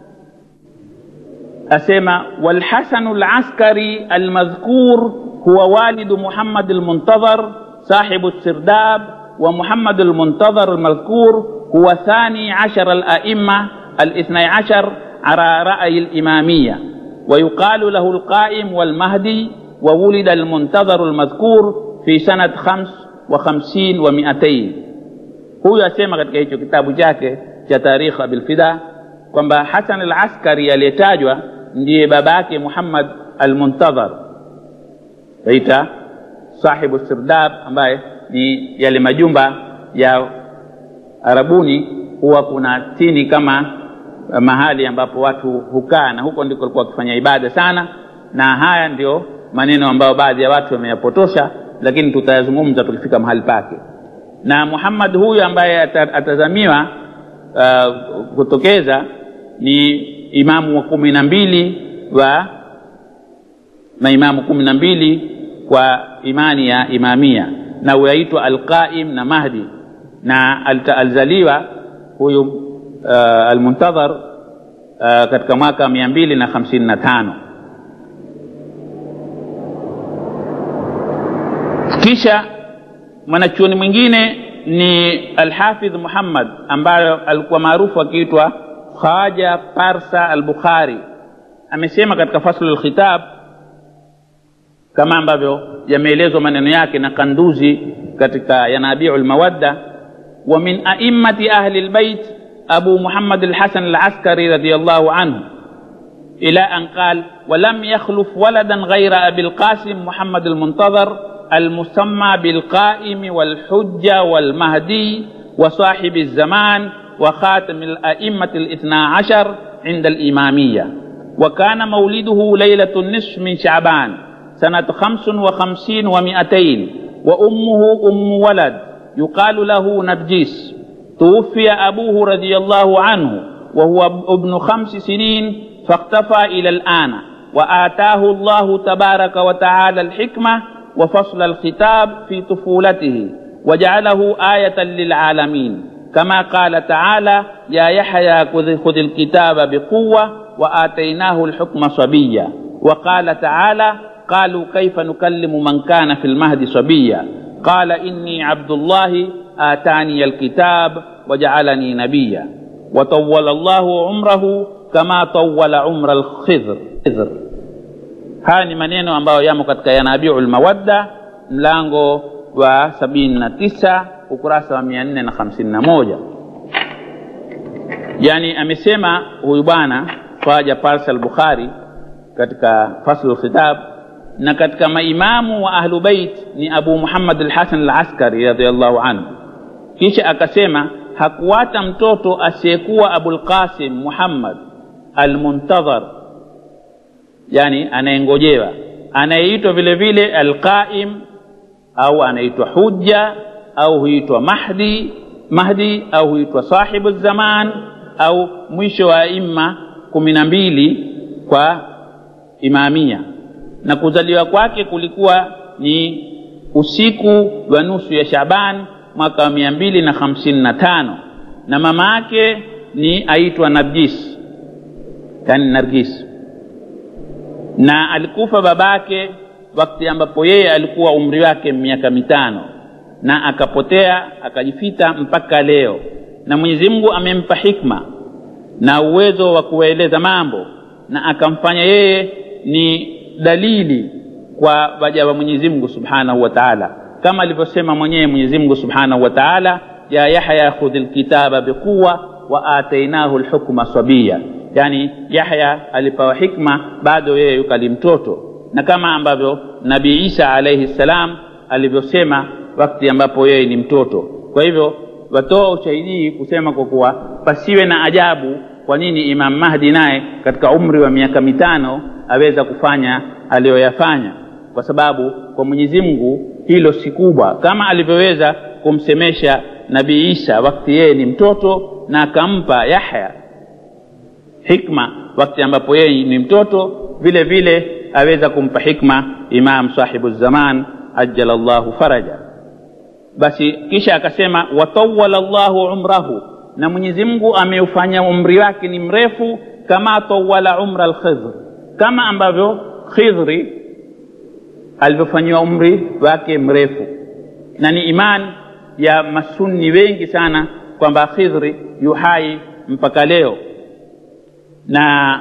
asema walhasanu laskari almadhkur huwa walidu muhammad almuntadhar sahibu sirdab ومحمد المنتظر المذكور هو ثاني عشر الأئمة الاثني عشر على رأي الإمامية ويقال له القائم والمهدي وولد المنتظر المذكور في سنة خمس وخمسين ومئتين هو يسمى katika hicho kitabu chake cha tarikh abilfida kwamba hasan al askari aliyetajwa ndiye babake muhammad almuntadhar aita sahibu sirdab ambaye ni yale majumba ya arabuni huwa kuna tini kama mahali ambapo watu hukaa na huko ndiko walikuwa wakifanya ibada sana na haya ndio maneno ambayo baadhi ya watu wameyapotosha lakini tutayazungumza tukifika mahali pake na muhammad huyu ambaye atazamiwa uh, kutokeza ni imamu wa kumi na mbili wa maimamu kumi na mbili kwa imani ya imamia na huyaitwa alqaim na mahdi na alizaliwa huyu uh, almuntadhar uh, katika mwaka mia mbili na hamsini na tano kisha mwanachuoni mwingine ni alhafidh muhammad ambayo alikuwa maarufu akiitwa khaja parsa albukhari amesema katika faslu lkhitab kama ambavyo yameelezwa maneno yake na kanduzi katika yanabiu lmawadda wa min aimmati ahli lbait abu muhammad alhasan alaskari radiallahu anhu إلى أن قال ولم يخلف ولدا غير أبي القاسم محمد المنتظر المسمى بالقائم والحجة والمهدي وصاحب الزمان وخاتم الأئمة الاثنى عشر عند الإمامية وكان مولده ليلة النصف من شعبان سنة خمس وخمسين ومائتين وأمه أم ولد يقال له نرجيس توفي أبوه رضي الله عنه وهو ابن خمس سنين فاختفى إلى الآن وآتاه الله تبارك وتعالى الحكمة وفصل الخطاب في طفولته وجعله آية للعالمين كما قال تعالى يا يحيى خذ الكتاب بقوة وآتيناه الحكم صبيا وقال تعالى قالوا كيف نكلم من كان في المهد صبيا قال إني عبد الله آتاني الكتاب وجعلني نبيا وطول الله عمره kama tawala umra alkhidr haya ni maneno ambayo yamo katika yanabiu lmawadda mlango wa sabini na tisa ukurasa wa mia nne na hamsini na moja yani amesema huyu bwana faja parsa al-bukhari katika faslu lkhitab na katika maimamu wa ahlu bait ni abu muhammad al-hasan al-askari radiallahu anhu kisha akasema hakuwata mtoto asiyekuwa abulqasim muhammad almuntadhar yani anayengojewa anayeitwa vile vile alqaim au anaitwa hujja au huitwa mahdi mahdi au huitwa sahibu zaman au mwisho wa imma kumi na mbili kwa imamia na kuzaliwa kwake kulikuwa ni usiku wa nusu ya shaban mwaka wa mia mbili na hamsini na tano na mama yake ni aitwa nargis yani nargis na alikufa babake wakati ambapo yeye alikuwa umri wake miaka mitano na akapotea akajifita mpaka leo na mwenyezi mungu amempa hikma na uwezo wa kuwaeleza mambo na akamfanya yeye ni dalili kwa waja wa mwenyezi mungu subhanahu wa taala kama alivyosema mwenyewe mwenyezi mungu subhanahu wa taala ya yahya khudhi lkitaba biquwa wa atainahu lhukma sabiya yani yahya alipewa hikma bado yeye yukali mtoto na kama ambavyo nabii isa alaihi ssalam alivyosema wakati ambapo yeye ni mtoto kwa hivyo watoa ushahidi kusema kwa kuwa pasiwe na ajabu kwa nini imam mahdi naye katika umri wa miaka mitano aweza kufanya aliyoyafanya kwa sababu kwa mwenyezi mungu hilo si kubwa kama alivyoweza kumsemesha nabii isa wakati yeye ni mtoto na akampa yahya hikma wakati ambapo yeye ni mtoto vile vile aweza kumpa hikma imam sahibu zaman ajala llahu faraja basi kisha akasema watawala llahu umrahu na mwenyezi mungu ameufanya umri wake ni mrefu kama tawala umra lkhidhr kama ambavyo khidhri alivyofanyiwa umri wake mrefu na ni iman ya masunni wengi sana kwamba khidhri yuhai mpaka leo na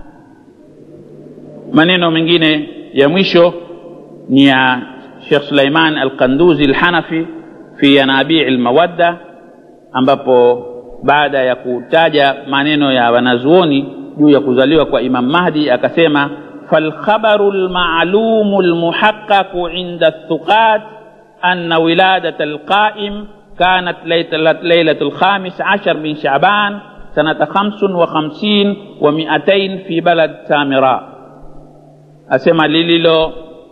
maneno mengine ya mwisho ni ya shekh suleiman alqanduzi lhanafi fi yanabii lmawadda ambapo baada ya kutaja maneno ya wanazuoni juu ya kuzaliwa kwa imam mahdi akasema falkhabaru lmalumu lmuhaqaqu inda thuqat ana wiladat alqaim كانت ليلة الخامس عشر من شعبان سنة خمس وخمسين ومئتين في بلد سامراء أسمى ليلو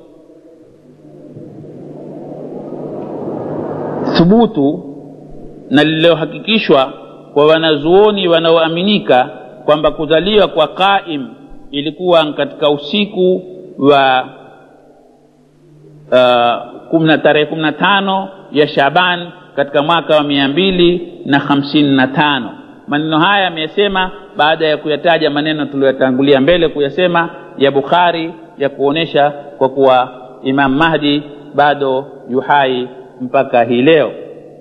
thubutu na lililohakikishwa kwa wanazuoni wanaoaminika kwamba kuzaliwa kwa qaim ilikuwa katika usiku wa uh, tarehe kumi na tano ya shaban katika mwaka wa mia mbili na hamsini na tano maneno haya ameyasema baada ya kuyataja maneno tuliyotangulia mbele kuyasema ya bukhari ya kuonyesha kwa kuwa imam mahdi bado yuhai mpaka hii leo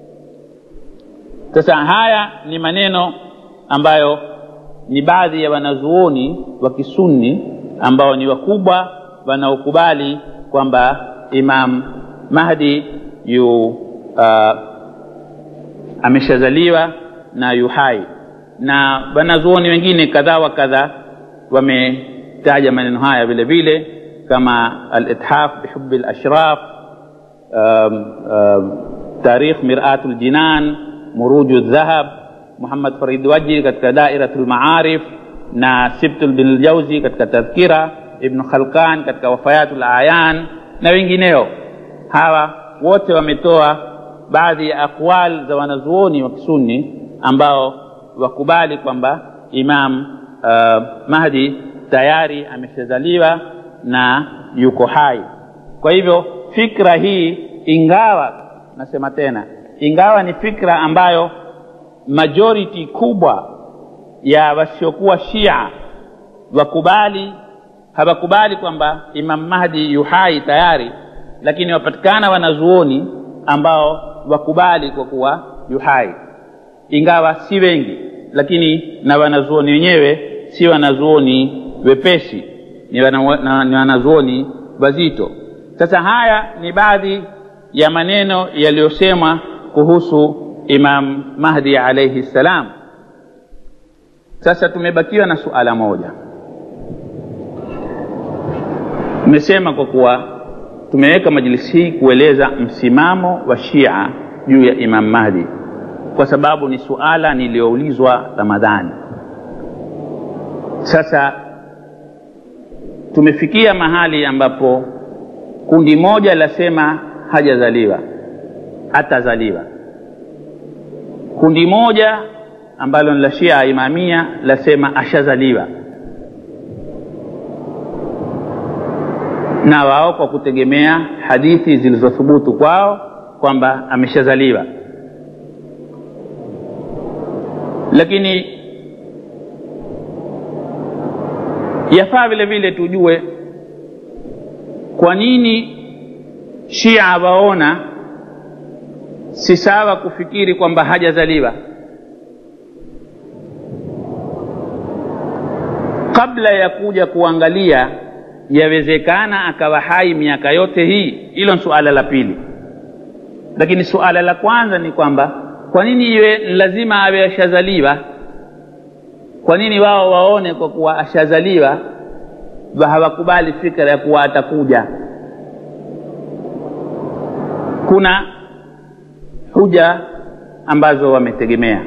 sasa haya ni maneno ambayo ni baadhi ya wanazuoni wa kisunni ambao ni wakubwa wanaokubali kwamba imam mahdi yu uh, ameshazaliwa na yuhai na wanazuoni wengine kadhaa wa kadhaa wametaja maneno haya vile vile kama alithaf bihubi lashraf um, um, tarikh miratu ljinan muruju dhahab muhammad farid waji katika dairatu lmaarif na sibtul bin ljauzi katika tadhkira ibnu khalkan katika wafayatu layan na wengineo hawa wote wametoa baadhi ya aqwal za wanazuoni wa kisunni ambao wakubali kwamba imam uh, mahdi tayari ameshazaliwa na yuko hai kwa hivyo fikra hii ingawa nasema tena ingawa ni fikra ambayo majority kubwa ya wasiokuwa shia wakubali hawakubali kwamba imam mahdi yuhai tayari lakini wapatikana wanazuoni ambao wakubali kwa kuwa yuhai ingawa si wengi lakini na wanazuoni wenyewe si wanazuoni wepesi ni, wana, na, ni wanazuoni wazito sasa haya ni baadhi ya maneno yaliyosemwa kuhusu Imam Mahdi alaihi ssalam. Sasa tumebakiwa na suala moja. Tumesema kwa kuwa tumeweka majlisi hii kueleza msimamo wa Shia juu ya Imam Mahdi, kwa sababu ni suala niliyoulizwa Ramadhani. Sasa tumefikia mahali ambapo kundi moja lasema hajazaliwa, atazaliwa. Kundi moja ambalo ni la Shia Imamia lasema ashazaliwa, na wao kwa kutegemea hadithi zilizothubutu kwao kwamba ameshazaliwa. Lakini yafaa vile vile tujue kwa nini Shia waona si sawa kufikiri kwamba hajazaliwa. Kabla ya kuja kuangalia yawezekana akawa hai miaka yote hii, hilo ni suala la pili. Lakini suala la kwanza ni kwamba kwa nini iwe lazima awe ashazaliwa? Kwa nini wao waone kwa kuwa ashazaliwa hawakubali fikra ya kuwa atakuja? Kuna huja ambazo wametegemea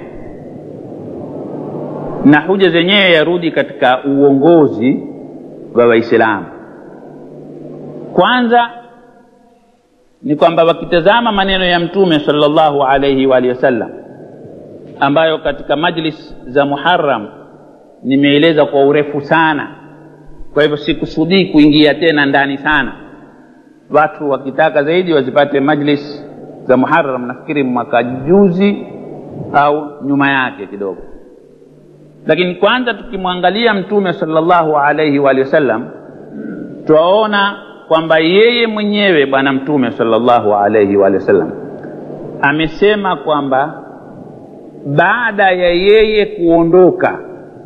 na huja zenyewe yarudi katika uongozi wa Waislamu. Kwanza ni kwamba wakitazama maneno ya Mtume sallallahu alaihi wa alihi wasallam ambayo katika majlis za Muharram nimeeleza kwa urefu sana, kwa hivyo sikusudii kuingia tena ndani sana. Watu wakitaka zaidi wazipate majlis za Muharram, nafikiri mwaka juzi au nyuma yake kidogo. Lakini kwanza tukimwangalia Mtume sallallahu alaihi wa alihi wasallam twaona kwamba yeye mwenyewe Bwana Mtume sallallahu alaihi wa alihi wasallam amesema kwamba baada ya yeye kuondoka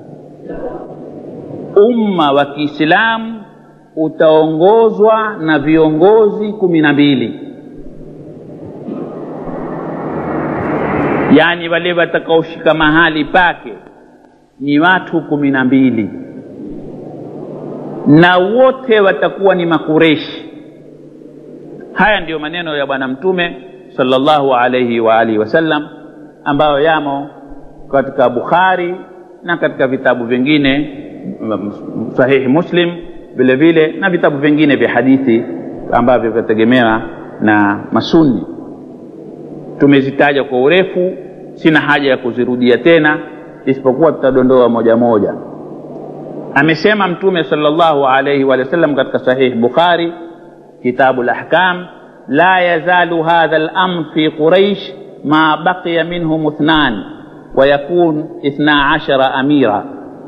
umma wa Kiislamu utaongozwa na viongozi kumi na mbili, yaani wale watakaoshika mahali pake ni watu kumi na mbili na wote watakuwa ni Makureshi. Haya ndiyo maneno ya Bwana Mtume sallallahu alaihi wa alihi wasallam ambayo yamo katika Bukhari na katika vitabu vingine Sahihi Muslim vile vile na vitabu vingine vya hadithi ambavyo vyategemewa na Masunni. Tumezitaja kwa urefu, sina haja ya kuzirudia tena, isipokuwa tutadondoa moja moja. Amesema Mtume sallallahu alaihi wa sallam katika Sahih Bukhari kitabu al-Ahkam, la yazalu hadha al-amr fi Quraish ma baqiya minhum ithnan wa yakun ithna ashara amira,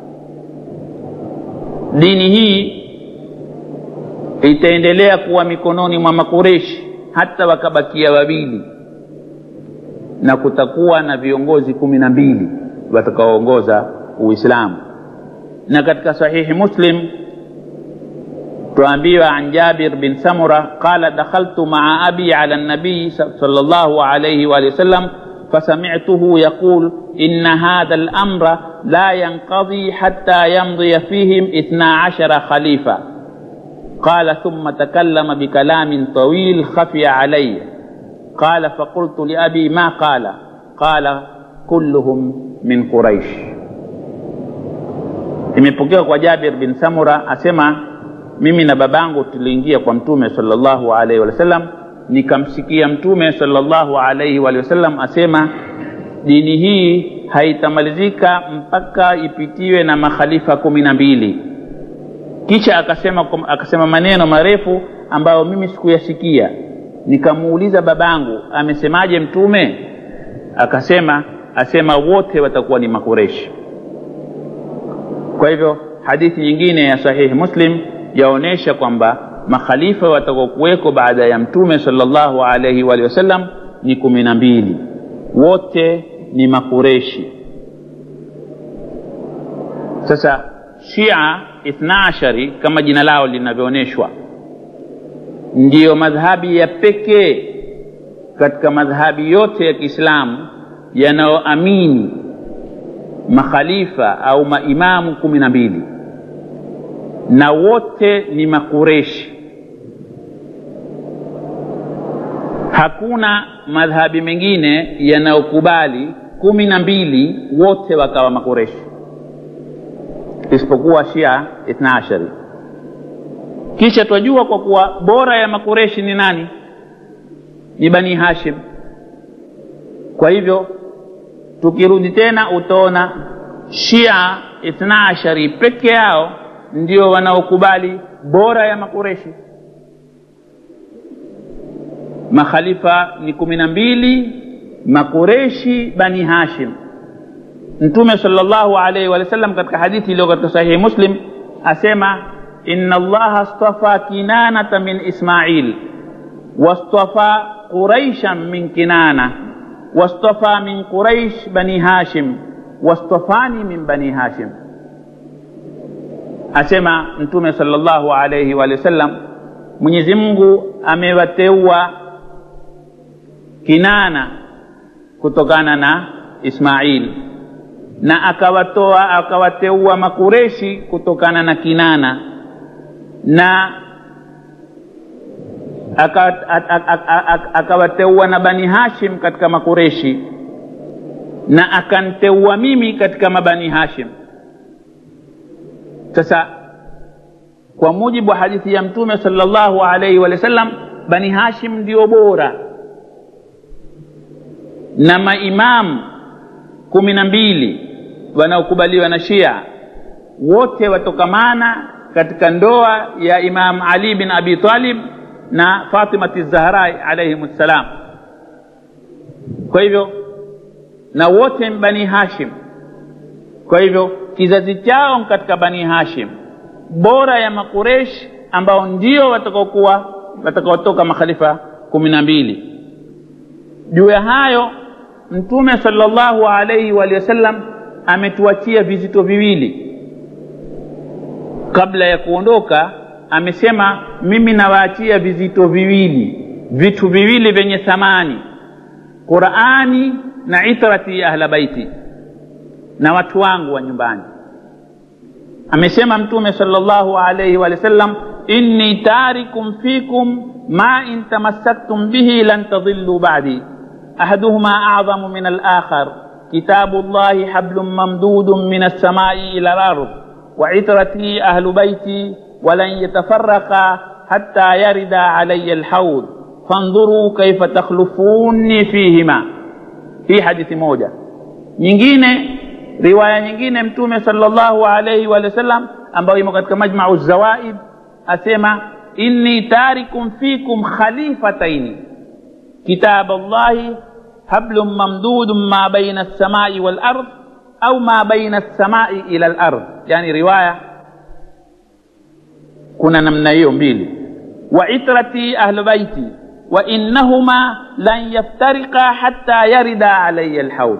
dini hii itaendelea kuwa mikononi mwa Makureshi hata wakabakia wawili, na kutakuwa na viongozi kumi na mbili watakaoongoza Uislamu. Na katika Sahihi Muslim tuambiwa an Jabir bin Samura qala dakhaltu maa abi ala nabiyi sallallahu alayhi wa sallam فسمعته يقول إن هذا الأمر لا ينقضي حتى يمضي فيهم اثنا عشر خليفة قال ثم تكلم بكلام طويل خفي علي قال فقلت لأبي ما قال قال كلهم من قريش imepokewa kwa Jabir bin Samura asema mimi na babangu tuliingia kwa mtume sallallahu alaihi wasallam nikamsikia mtume sallallahu alaihi wasallam asema dini hii haitamalizika mpaka ipitiwe na makhalifa kumi na mbili kisha akasema, akasema maneno marefu ambayo mimi sikuyasikia nikamuuliza babangu amesemaje mtume akasema asema wote watakuwa ni makureshi kwa hivyo hadithi nyingine ya sahihi muslim yaonyesha kwamba makhalifa watakaokuweko baada ya mtume sallallahu alaihi wa sallam ni kumi na mbili wote ni makureshi sasa shia ithna ashari kama jina lao linavyoonyeshwa ndiyo madhhabi ya pekee katika madhhabi yote ya kiislamu yanayoamini makhalifa au maimamu kumi na mbili na wote ni makureshi hakuna madhhabi mengine yanayokubali kumi na mbili wote wakawa makureshi isipokuwa shia ithna ashari kisha twajua kwa kuwa bora ya makureshi ni nani ni bani hashim kwa hivyo tukirudi tena utaona shia ithna ashari peke yao ndio wanaokubali bora ya makureshi makhalifa ni kumi na mbili makureshi bani hashim mtume salllahu alaihi wa sallam katika hadithi iliyo katika sahihi muslim asema ina allaha stafa kinanata min ismail wastafa quraishan min kinana wastafa min quraish bani hashim wastafani min bani hashim asema mtume salllahu alaihi wa sallam mwenyezi mungu amewateua kinana kutokana na ismail na akawatoa akawateua makureshi kutokana na kinana na akawateua na bani hashim katika makureshi na akanteua mimi katika mabani hashim sasa kwa mujibu wa hadithi ya mtume salllahu alaihi wa sallam bani hashim ndio bora na maimamu kumi na mbili wanaokubaliwa na shia wote watokamana katika ndoa ya imam ali bin abi talib na fatimati zahrai alaihim ssalam kwa hivyo na wote bani hashim kwa hivyo kizazi chao katika bani hashim bora ya makuresh ambao ndio watakaokuwa watakaotoka makhalifa kumi na mbili juu ya hayo mtume salllahu alaihi waalihi wasallam ametuachia vizito viwili kabla ya kuondoka amesema mimi nawaachia vizito viwili vitu viwili vyenye thamani qurani na itrati ya ahla baiti na watu wangu wa nyumbani amesema mtume salllahu alaihi wa sallam inni tarikum fikum ma in tamassaktum bihi lan tadillu badi ahaduhuma acdamu min alakhar kitabu llahi hablun mamdudun min alsamai ila lard وعترتي أهل بيتي ولن يتفرقا حتى يرد علي الحوض فانظروا كيف تخلفوني فيهما في حديث موجة nyingine riwaya nyingine mtume salllahu alaihi wa sallam ambayo imo katika majmau zawaid asema inni tarikum fikum khalifataini kitab llahi hablun mamdudun ma baina alsamai walard au ma baina alsamai ila lard yani riwaya kuna namna hiyo mbili wa itrati ahlu baiti wa innahuma lan yaftariqa hatta yarida alaya lhaud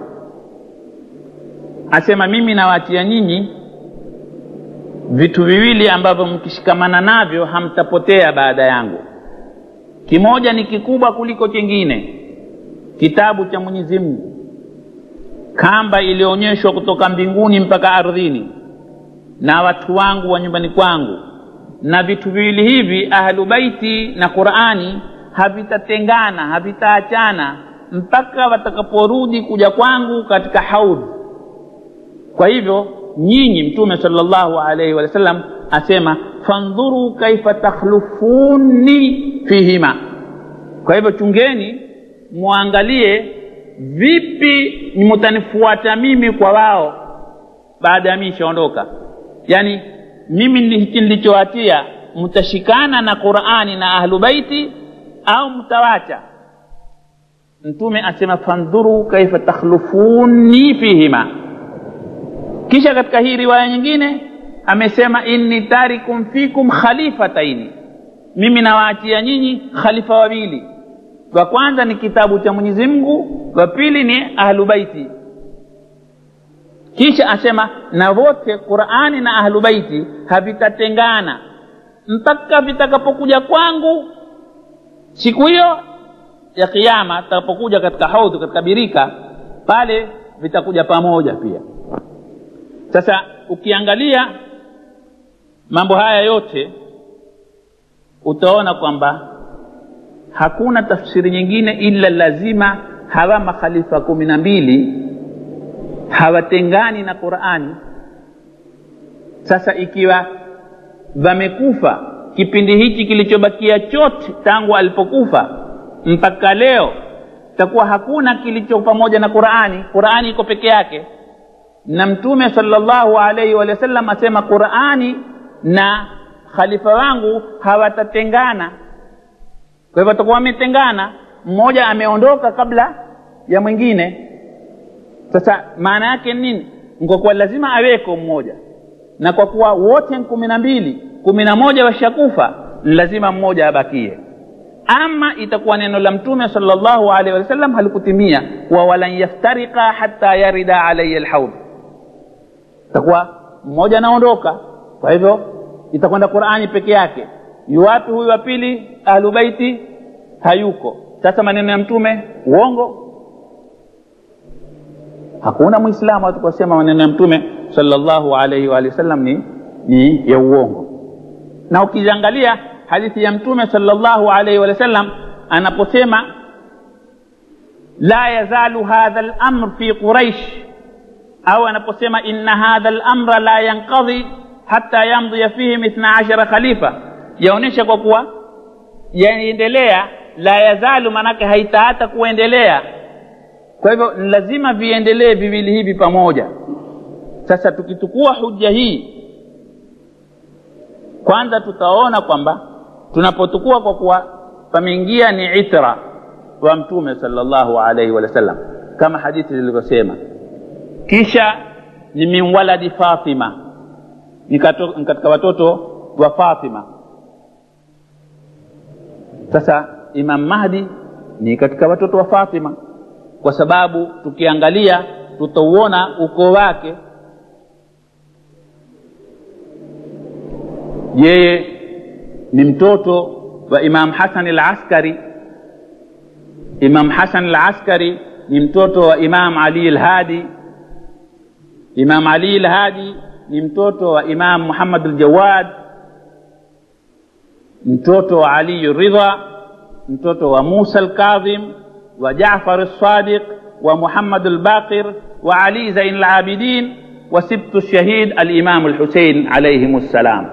asema mimi nawaachia nyinyi vitu viwili ambavyo mkishikamana navyo hamtapotea baada yangu kimoja ni kikubwa kuliko kingine kitabu cha mwenyezi mungu kamba iliyoonyeshwa kutoka mbinguni mpaka ardhini na watu wangu wa nyumbani kwangu na vitu viwili hivi ahlu baiti na qurani havitatengana havitaachana mpaka watakaporudi kuja kwangu katika haudhi kwa hivyo nyinyi mtume salllahu alaihi wa sallam asema fandhuru kaifa takhlufuni fihima kwa hivyo chungeni mwangalie vipi mutanifuata mimi kwa wao baada ya mimi ishaondoka yaani mimi hiki nilichowatia mtashikana na qurani na ahlu baiti au mtawacha mtume asema fandhuru kaifa takhlufuni fihima kisha katika hii riwaya nyingine amesema inni tarikum fikum khalifataini mimi nawaachia nyinyi khalifa wawili wa kwanza ni kitabu cha mwenyezi mungu wa pili ni ahlu baiti kisha asema na wote qurani na ahlu baiti havitatengana mpaka vitakapokuja kwangu siku hiyo ya kiama tutakapokuja katika haudhu katika birika pale vitakuja pamoja pia sasa ukiangalia mambo haya yote utaona kwamba hakuna tafsiri nyingine ila lazima hawa makhalifa kumi na mbili hawatengani na qurani sasa ikiwa wamekufa kipindi hichi kilichobakia chote tangu alipokufa mpaka leo takuwa hakuna kilicho pamoja na qurani qurani iko peke yake na mtume salllahu alaihi wa sallam asema qurani na khalifa wangu hawatatengana kwa hivyo watakuwa wametengana mmoja ameondoka kabla ya mwingine sasa maana yake nini kwa kuwa lazima aweko mmoja na kwa kuwa wote kumi na mbili kumi na moja washakufa ni lazima mmoja abakie ama itakuwa neno la mtume salllahu alaihi wasallam halikutimia wa walan yaftarika hata yarida alaya lhaudh itakuwa mmoja anaondoka kwa hivyo itakwenda qurani peke yake yuwapi huyu wa pili ahlubaiti hayuko sasa maneno ya mtume uongo hakuna mwislamu atakusema maneno ya mtume salllahu alaihi waalihi wasallam ni, ni ya uongo na ukiangalia hadithi ya mtume salllahu alaihi wa sallam anaposema la yazalu hadha lamr fi quraish au anaposema inna hadha lamra la yanqadhi hata yamdhiya fihim ithna ashara khalifa yaonyesha kwa kuwa yaendelea la yazalu maanake haitaata kuendelea kwa hivyo ni lazima viendelee viwili hivi pamoja sasa tukitukua huja hii kwanza tutaona kwamba tunapotukua kwa kuwa pameingia ni itra wa mtume salllahu alaihi wa sallam kama hadithi zilivyosema kisha ni min waladi fatima ni katika watoto wa fatima sasa imam mahdi ni katika watoto wa fatima kwa sababu tukiangalia tutauona ukoo wake yeye ni mtoto wa imam hasan al askari imam hasan al askari ni mtoto wa imam ali al hadi imam ali al hadi ni mtoto wa imam muhammad al jawad mtoto wa ali ridha mtoto wa musa al kadhim wa jafar al sadiq wa muhammad al baqir wa ali zain al abidin wa sibtu shahid al imam al husein alayhim assalam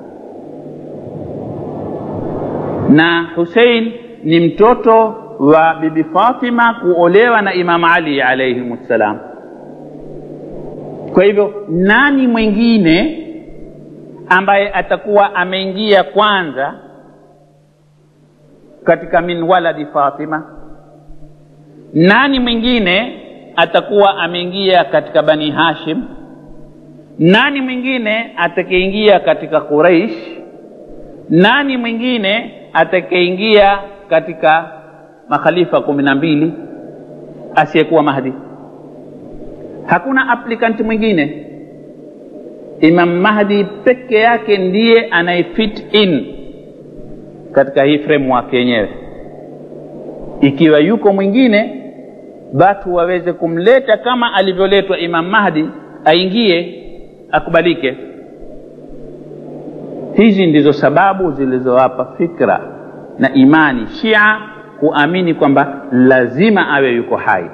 na husein ni mtoto wa bibi fatima kuolewa na imam ali alaihim ssalam kwa hivyo nani mwingine ambaye atakuwa ameingia kwanza katika min waladi fatima nani mwingine atakuwa ameingia katika bani hashim nani mwingine atakayeingia katika quraish nani mwingine atakayeingia katika makhalifa kumi na mbili asiyekuwa mahdi hakuna applicant mwingine imam mahdi peke yake ndiye anayefit in katika hii framework yenyewe ikiwa yuko mwingine watu waweze kumleta kama alivyoletwa imam mahdi aingie akubalike hizi ndizo sababu zilizowapa fikra na imani shia kuamini kwamba lazima awe yuko hai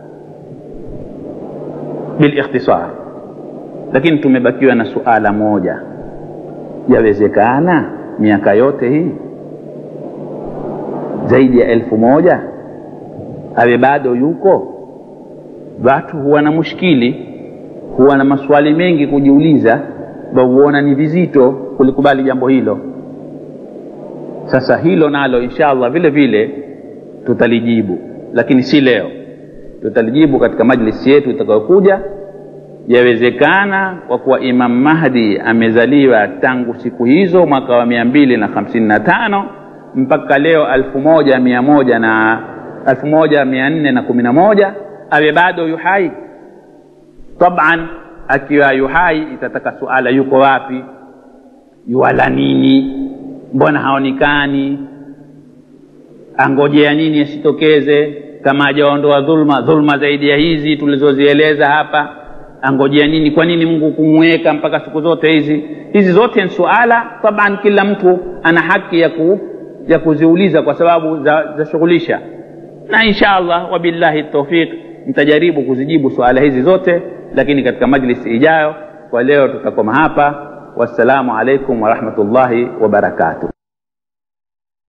bilikhtisar lakini tumebakiwa na suala moja yawezekana miaka yote hii zaidi ya elfu moja awe bado yuko watu huwa na mushkili huwa na maswali mengi kujiuliza wauona ni vizito kulikubali jambo hilo sasa hilo nalo insha allah vile vile tutalijibu lakini si leo tutalijibu katika majlisi yetu itakayokuja yawezekana kwa kuwa imam mahdi amezaliwa tangu siku hizo mwaka wa mia mbili na hamsini na tano mpaka leo alfu moja mia moja na alfu moja mia nne na kumi na moja awe bado yuhai taban akiwa yuhai itataka suala yuko wapi yuwala nini mbona haonekani angojea nini asitokeze kama hajaondoa dhulma dhulma zaidi ya hizi tulizozieleza hapa angojea nini kwa nini mungu kumweka mpaka siku zote hizi hizi zote ni suala taban kila mtu ana haki ya, ku, ya kuziuliza kwa sababu zashughulisha za na insha allah wabillahi taufiq nitajaribu kuzijibu suala hizi zote lakini katika majlisi ijayo kwa leo tutakoma hapa wassalamu alaikum warahmatullahi wabarakatuh